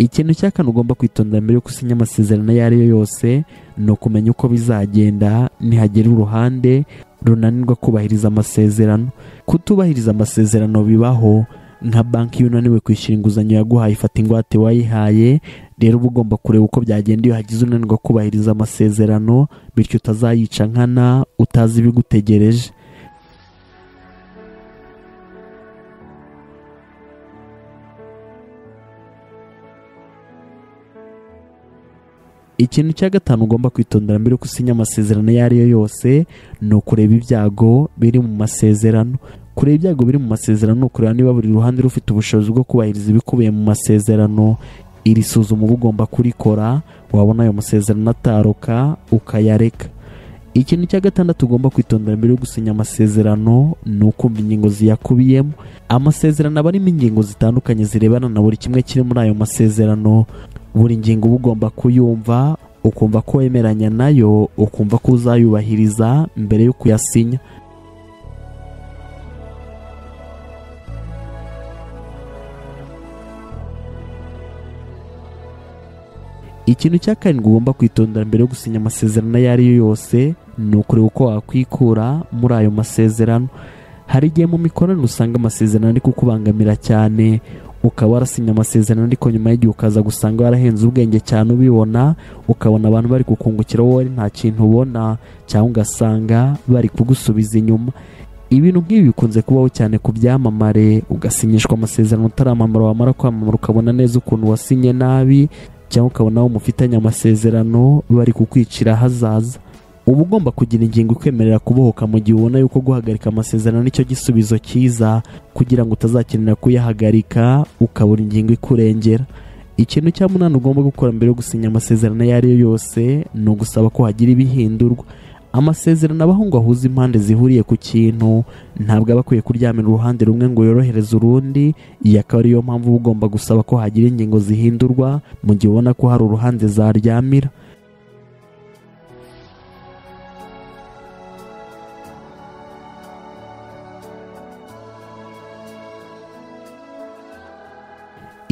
ikintu cya kane ugomba kwitondera mbere yo gusinya amasezerano ayo ari yo yose ni ukumenya uko bizagenda nihagera uruhande runanirwa kubahiriza amasezerano kutubahiriza amasezerano bibaho nka banki iyo unaniwe kwishyura inguzanyo yaguhaye ifata ingwate wayihaye rero uba ugomba kureba uko byagenda iyo hagize unanirwa kubahiriza amasezerano bityo utazayica nkana utazi ibigutegereje ikintu cya gatanu ugomba kwitondera mbere yo gusinya amasezerano ayo ari yo yose ni ukureba ibyago biri mu masezerano kureba ibyago biri mu masezerano ni ukureba niba buri ruhande rufite ubushobozi bwo kubahiriza ibikubiye mu masezerano iri suzuma uba ugomba kurikora wabona ayo masezerano ataruka ukayareka ikintu cya gatandatu ugomba kwitondera mbere yo gusinya amasezerano ni ukumva ingingo ziyakubiyemo amasezerano aba arimo ingingo zitandukanye zirebana na buri kimwe kiri muri ayo masezerano buri ngingo uba ugomba kuyumva ukumva ko wemeranya nayo ukumva ko uzayubahiriza mbere yo kuyasinya ikintu cya karindwi ugomba kwitondera mbere yo gusinya amasezerano ayo ari yo yose ni ukureba uko wakwikura muri ayo masezerano hari igihe mu mikoranire usanga amasezerano ari kukubangamira cyane ukaba warasinya amasezerano ariko nyuma y'igihe ukaza gusanga warahenze ubwenge cyane ubibona ukabona abantu bari kukungukira wowe nta kintu ubona cyangwa ugasanga bari kugusubiza inyuma ibintu nk'ibi bikunze kubaho cyane ku byamamare ugasinyishwa amasezerano utaramamara wamara kwamamara ukabona neza ukuntu wasinye nabi cyangwa ukabona aho mufitanye amasezerano bari kukwicira ahazaza uba ugomba kugira ingingo ikwemerera kubohoka mu gihe ubona yuko guhagarika amasezerano nicyo gisubizo cyiza kugira ngo utazakenera kuyahagarika ukabura ingingo ikurengera ikintu cya munani ugomba gukora mbere yo gusinya amasezerano ayo ari yo yose ni ugusaba ko hagira ibihindurwa amasezerano abaho ngo ahuze impande zihuriye ku kintu ntabwo aba akwiye kuryamira uruhande rumwe ngo yorohereze urundi iyi akaba ariyo mpamvu uba ugomba gusaba ko hagira ingingo zihindurwa mu gihe ubona ko hari uruhande zaryamira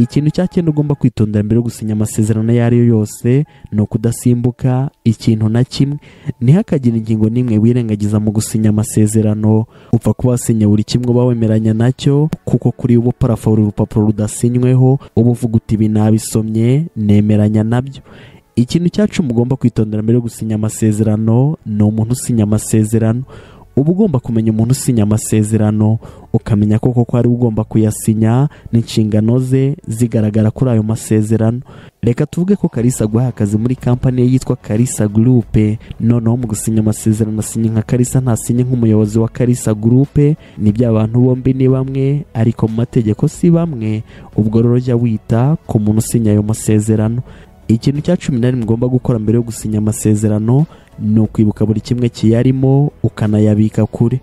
ikintu cya cyenda ugomba kwitondera mbere yo gusinya amasezerano ayo ari yo yose ni ukudasimbuka ikintu na kimwe ntihakagire ingingo n'imwe wirengagiza mu gusinya amasezerano upfa kuba wasinya buri kimwe uba wemeranya nacyo kuko kuri ubu parafo buri rupapuro rudasinyweho uba uvuga uti ibi nabisomye nemeranya nabyo ikintu cyacu mugomba kwitondera mbere yo gusinya amasezerano ni umuntu usinya amasezerano uba ugomba kumenya umuntu usinya amasezerano ukamenya ko koko ari ugomba kuyasinya n'inshingano ze zigaragara kuri ayo masezerano reka tuvuge ko karisa aguhaye akazi muri kampani ye yitwa karisa gurupe noneho mu gusinya amasezerano asinya nka karisa ntasinye nk'umuyobozi wa karisa gurupe ni abantu bombi ni bamwe ariko mu mategeko si bamwe ubwo rero jya wita ku muntu usinya ayo masezerano ikintu cya cumi na rimwe ugomba gukora mbere yo gusinya amasezerano ni ukwibuka buri kimwe kiyarimo ukanayabika kure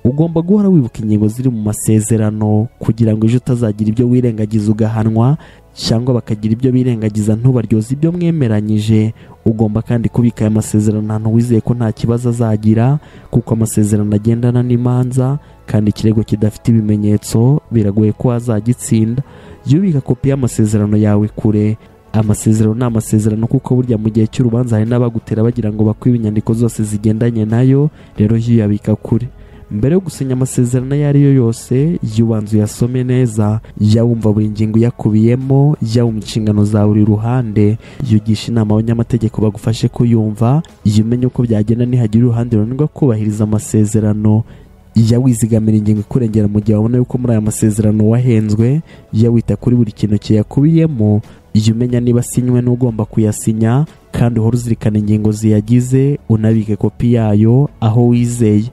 ugomba guhora wibuka ingingo ziri mu masezerano kugira ngo ejo utazagira ibyo wirengagiza ugahanwa cyangwa bakagira ibyo birengagiza ntubaryoze ibyo mwemeranyije ugomba kandi kubika aya masezerano ahantu wizeye ko nta kibazo azagira kuko amasezerano agendana n'imanza kandi ikirego kidafite ibimenyetso biragoye ko wazagitsinda jya ubika kopi y'amasezerano yawe kure amasezerano ni amasezerano kuko burya mu gihe cy'urubanza hari n'abagutera bagira ngo bakwibe inyandiko zose zigendanye nayo rero jya uyabika kure mbere yo gusinya amasezerano ayo ari yo yose jya ubanza uyasome neza jya wumva buri ngingo uyakubiyemo jya wumva inshingano za buri ruhande jya ugisha inama abanyamategeko bagufashe kuyumva jya umenya uko byagenda nihagira uruhande runanirwa kubahiriza amasezerano jya wizigamira ingingo ikurengera mu gihe wabona yuko muri aya masezerano wahenzwe jya wita kuri buri kintu kiyakubiyemo jya umenya niba asinywe n'ugomba kuyasinya kandi uhora uzirikana ingingo ziyagize unabike kopi yayo aho wizeye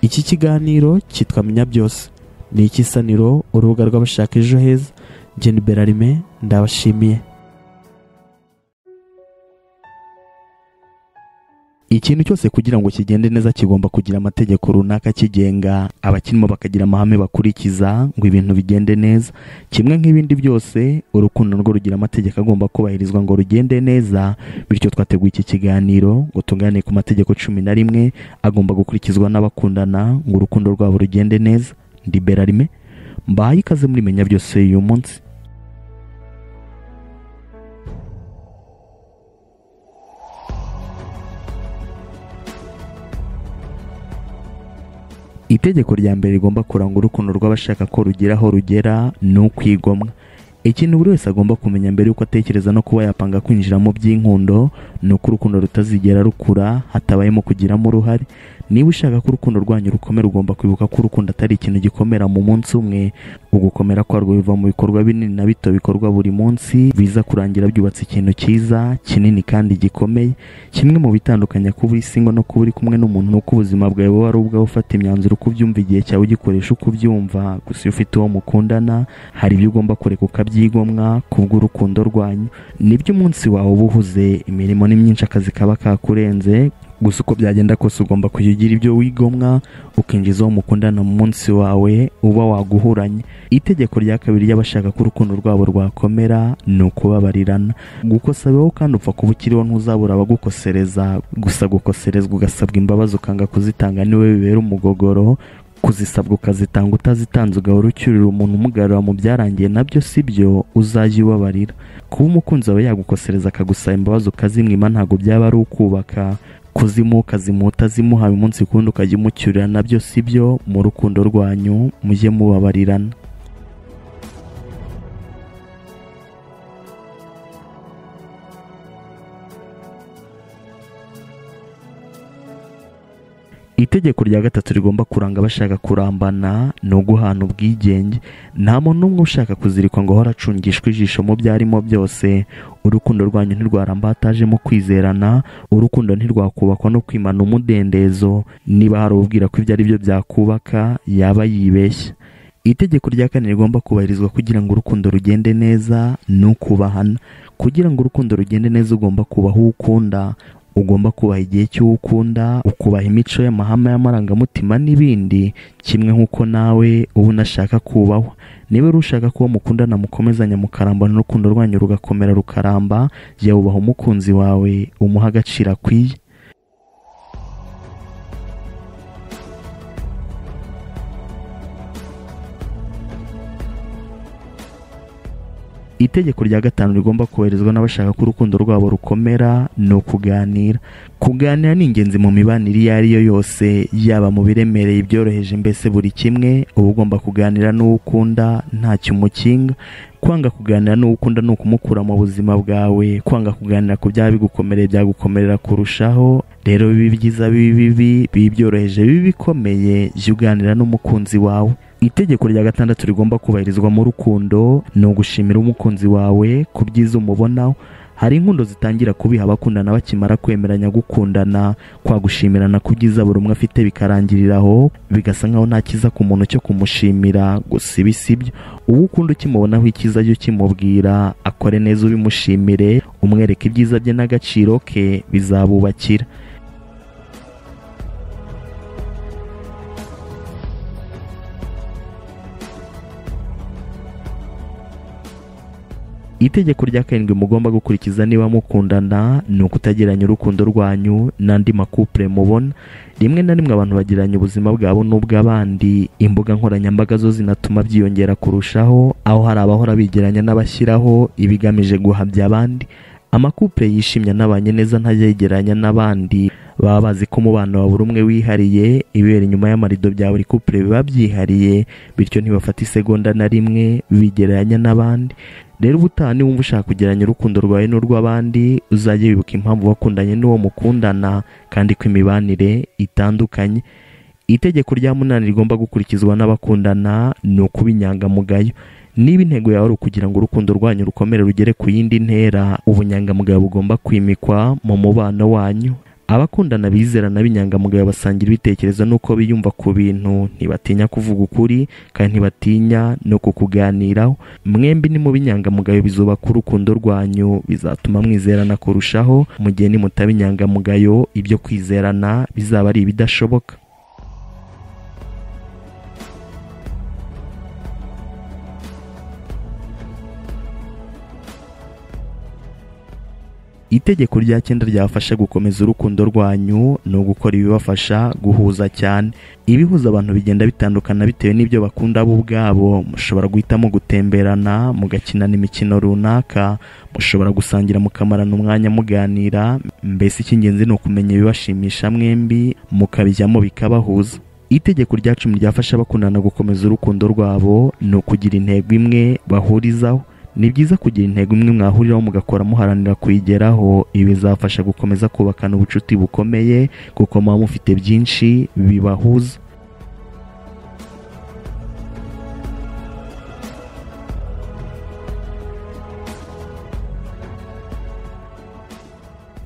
iki kiganiro cyitwa menya byose ni ikisaniro urubuga rw'abashaka ejo heza jeni berarime ndabashimiye ikintu cyose kugira ngo kigende neza kigomba kugira amategeko runaka kigenga abakirimo bakagira amahame bakurikiza ngo ibintu bigende neza kimwe nk'ibindi byose urukundo rwo rugira amategeko agomba kubahirizwa ngo rugende neza bityo twateguye iki kiganiro ngo tunganire ku mategeko cumi na rimwe agomba gukurikizwa n'abakundana ngo urukundo rwabo rugende neza ndi berarime mbahaye ikaze muri menya byose uyu munsi itegeko rya mbere rigomba kuranga urukundo rw'abashaka ko rugira aho rugera ni ukwigomwa ikintu buri wese agomba kumenya mbere y'uko atekereza no kuba yapanga kwinjira mu by'inkundo ni uko urukundo rutazigera rukura hatabayemo kugiramo uruhare niba ushaka ko urukundo rwanyu rukomera ugomba kwibuka ko urukundo atari ikintu gikomera mu munsi umwe ugukomera kwarwo biva mu bikorwa binini na bito bikorwa buri munsi biza kurangira byubatse ikintu cyiza kinini kandi gikomeye kimwe mu bitandukanya kuba uri singo no kuba uri kumwe n'umuntu ni uko ubuzima bwawe buba ari ubwawe ufata imyanzuro uko ubyumva igihe cyawe ugikoresha uko ubyumva gusa iyo ufite uwo mukundana hari ibyo ugomba kureka ukabyigomwa kubw'urukundo rwanyu nibyo umunsi wawe uba uhuze imirimo ni myinshi akazi kaba kakurenze gusa uko byagenda kose ugomba kujya ugira ibyo wigomwa ukinjiza uwo mukundana mu munsi wawe uba waguhuranye itegeko rya kabiri ry'abashaka ko urukundo rwabo rwakomera ni ukubabarirana gukosabeho kandi upfa kuba ukiriho ntuzabura abagukosereza gusa gukoserezwa ugasabwa imbabazi ukanga kuzitanga niwe bibera umugogoro kuzisabwa ukazitanga utazitanze ugahora ucyurira umuntu umugarura mu byarangiye nabyo si byo uzajya ubabarira kuba umukunzi wawe yagukosereza akagusaba imbabazi ukazimwima ntabwo byaba ari ukubaka kuzimuka zimuta zimuhaye umunsi ku wundi ukajya umucyurira nabyo si byo mu rukundo rwanyu mujye mubabarirana itegeko rya gatatu rigomba kuranga abashaka kurambana ni uguhana ubwigenge nta muntu n'umwe ushaka kuzirikwa ngo ahora acungishwa ijisho mu byo arimo byose urukundo rwanyu ntirwarambatajemo kwizerana urukundo ntirwakubakwa no kwimana umudendezo niba hari ubwira ko ibyo ari byo byakubaka yaba yibeshya itegeko rya kane rigomba kubahirizwa kugira ngo urukundo rugende neza ni ukubahana kugira ngo urukundo rugende neza ugomba kubaha uwo ukunda ugomba kubaha igihe cy'uwo ukunda ukubaha imico y'amahame y'amarangamutima n'ibindi kimwe nk'uko nawe uba unashaka kubahwa niba uri ushaka kuba mukundana mukomezanya mukarambana n'urukundo rwanyu rugakomera rukaramba jya wubaha umukunzi wawe umuha agaciro akwiye itegeko rya gatanu rigomba koherezwa n'abashaka ko urukundo rwabo rukomera ni ukuganira kuganira ni ingenzi mu mibanire iyo ari yo yose yaba mu biremereye ibyoroheje mbese buri kimwe uba ugomba kuganira n'uwo ukunda ntacyo umukinga kwanga kuganira n'uwo ukunda ni ukumukura mu buzima bwawe kwanga kuganira ku byaba bigukomereye byagukomerera kurushaho rero bibi byiza bibi bibi bibi byoroheje bibi bikomeye jya uganira n'umukunzi wawe itegeko rya gatandatu rigomba kubahirizwa mu rukundo ni ugushimira umukunzi wawe ku byiza umubonaho hari inkundo zitangira kubiha abakundana bakimara kwemeranya gukundana kwagushimirana ku byiza buri umwe afite bikarangirira aho bigasa nkaho nta cyiza ku muntu cyo kumushimira gusa ibi si byo uwo ukunda ukimubonaho icyiza jya ukimubwira akore neza ubimushimire umwereke ibyiza bye n'agaciro ke bizabubakira itegeko rya karindwi mugomba gukurikiza niba mukundana ni ukutageranya urukundo rwanyu n'andi makupure mubona rimwe na rimwe abantu bagiranye ubuzima bwabo n'ubw'abandi imbuga nkoranyambaga zo zinatuma byiyongera kurushaho aho hari abahora bigeranya n'abashyiraho ibigamije guhabya abandi amakupure yishimye anabanye neza ntajya yegeranya n'abandi baba bazi ko umubano wa buri umwe wihariye ibibera inyuma y'amarido bya buri kupure biba byihariye bityo ntibafata isegonda na rimwe bigereranya n'abandi rero ubutaha niba wumva ushaka kugeranya urukundo rwawe n'urw'abandi uzajye wibuka impamvu wakundanye n'uwo mukundana kandi ko imibanire itandukanye itegeko rya munani rigomba gukurikizwa n'abakundana ni ukuba inyangamugayo niba intego yawe ari ukugira ngo urukundo rwanyu rukomere rugere ku yindi ntera ubunyangamugayo bugomba kwimikwa mu mubano wanyu abakundana bizerana b'inyangamugayo basangira ibitekerezo n'uko biyumva ku bintu ntibatinya kuvuga ukuri kandi ntibatinya no kukuganiraho mwembi ni mu b'inyangamugayo bizubaka urukundo rwanyu bizatuma mwizerana kurushaho mu gihe nimutaba inyangamugayo ibyo kwizerana bizaba ari ibidashoboka itegeko rya cyenda ryabafasha gukomeza urukundo rwanyu ni ugukora ibibafasha guhuza cyane ibihuza abantu bigenda bitandukana bitewe n'ibyo bakunda bo ubwabo mushobora guhitamo gutemberana mugakinana imikino runaka mushobora gusangira mukamarana umwanya muganira mbese icy'ingenzi ni ukumenya ibibashimisha mwembi mukabijyamo bikabahuza itegeko rya cumi ryafasha abakundana gukomeza urukundo rwabo ni ukugira intego imwe bahurizaho ni byiza kugira intego imwe mwahuriraho mugakora muharanira kuyigeraho ibi bizafasha gukomeza kubakana ubucuti bukomeye kuko muba mufite byinshi bibahuza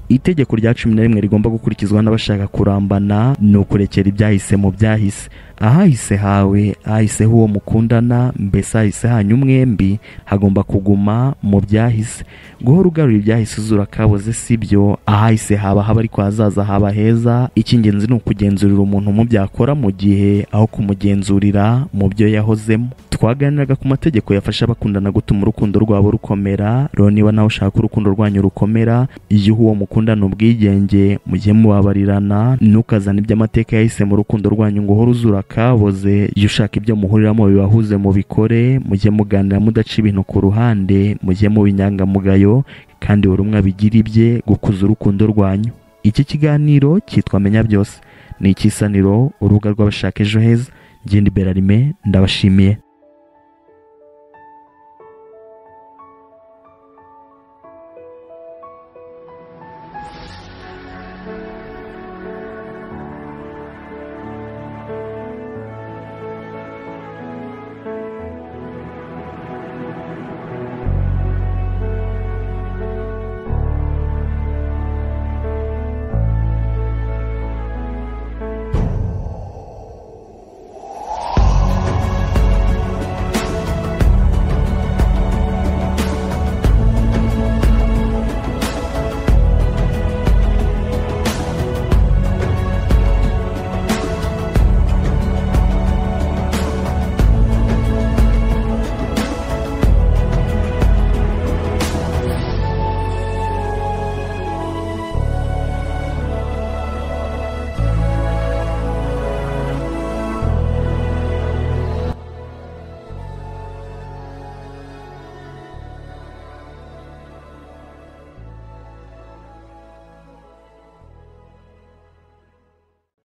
itegeko rya cumi na rimwe rigomba gukurikizwa n'abashaka kurambana ni ukurekera ibyahise mu byahise ahahise hawe ahahiseho uwo mukundana mbese ahahise hanyu mwembi hagomba kuguma mu byahise guhora ugarura ibyahise uzura akaboze si byo ahahise haba haba ariko hazaza haba heza icy'ingenzi ni ukugenzurira umuntu mu byakora mu gihe aho kumugenzurira mu byo yahozemo twaganiraga ku mategeko yafasha abakundana gutuma urukundo rwabo rukomera rero niba nawe ushaka ko urukundo rwanyu rukomera igihe uwo mukundana ubwigenge mujye mubabarirana ntukazane ibyo amateka yahise mu rukundo rwanyu ngo uhore uzura akaboze iyo ushaka ibyo muhuriramo bibahuze mubikore mujye muganira mudaca ibintu ku ruhande mujye mu binyangamugayo kandi buri umwe abigira ibye gukuza urukundo rwanyu iki kiganiro cyitwa menya byose ni ikisaniro urubuga rw'abashaka ejo heza ngende berarime ndabashimiye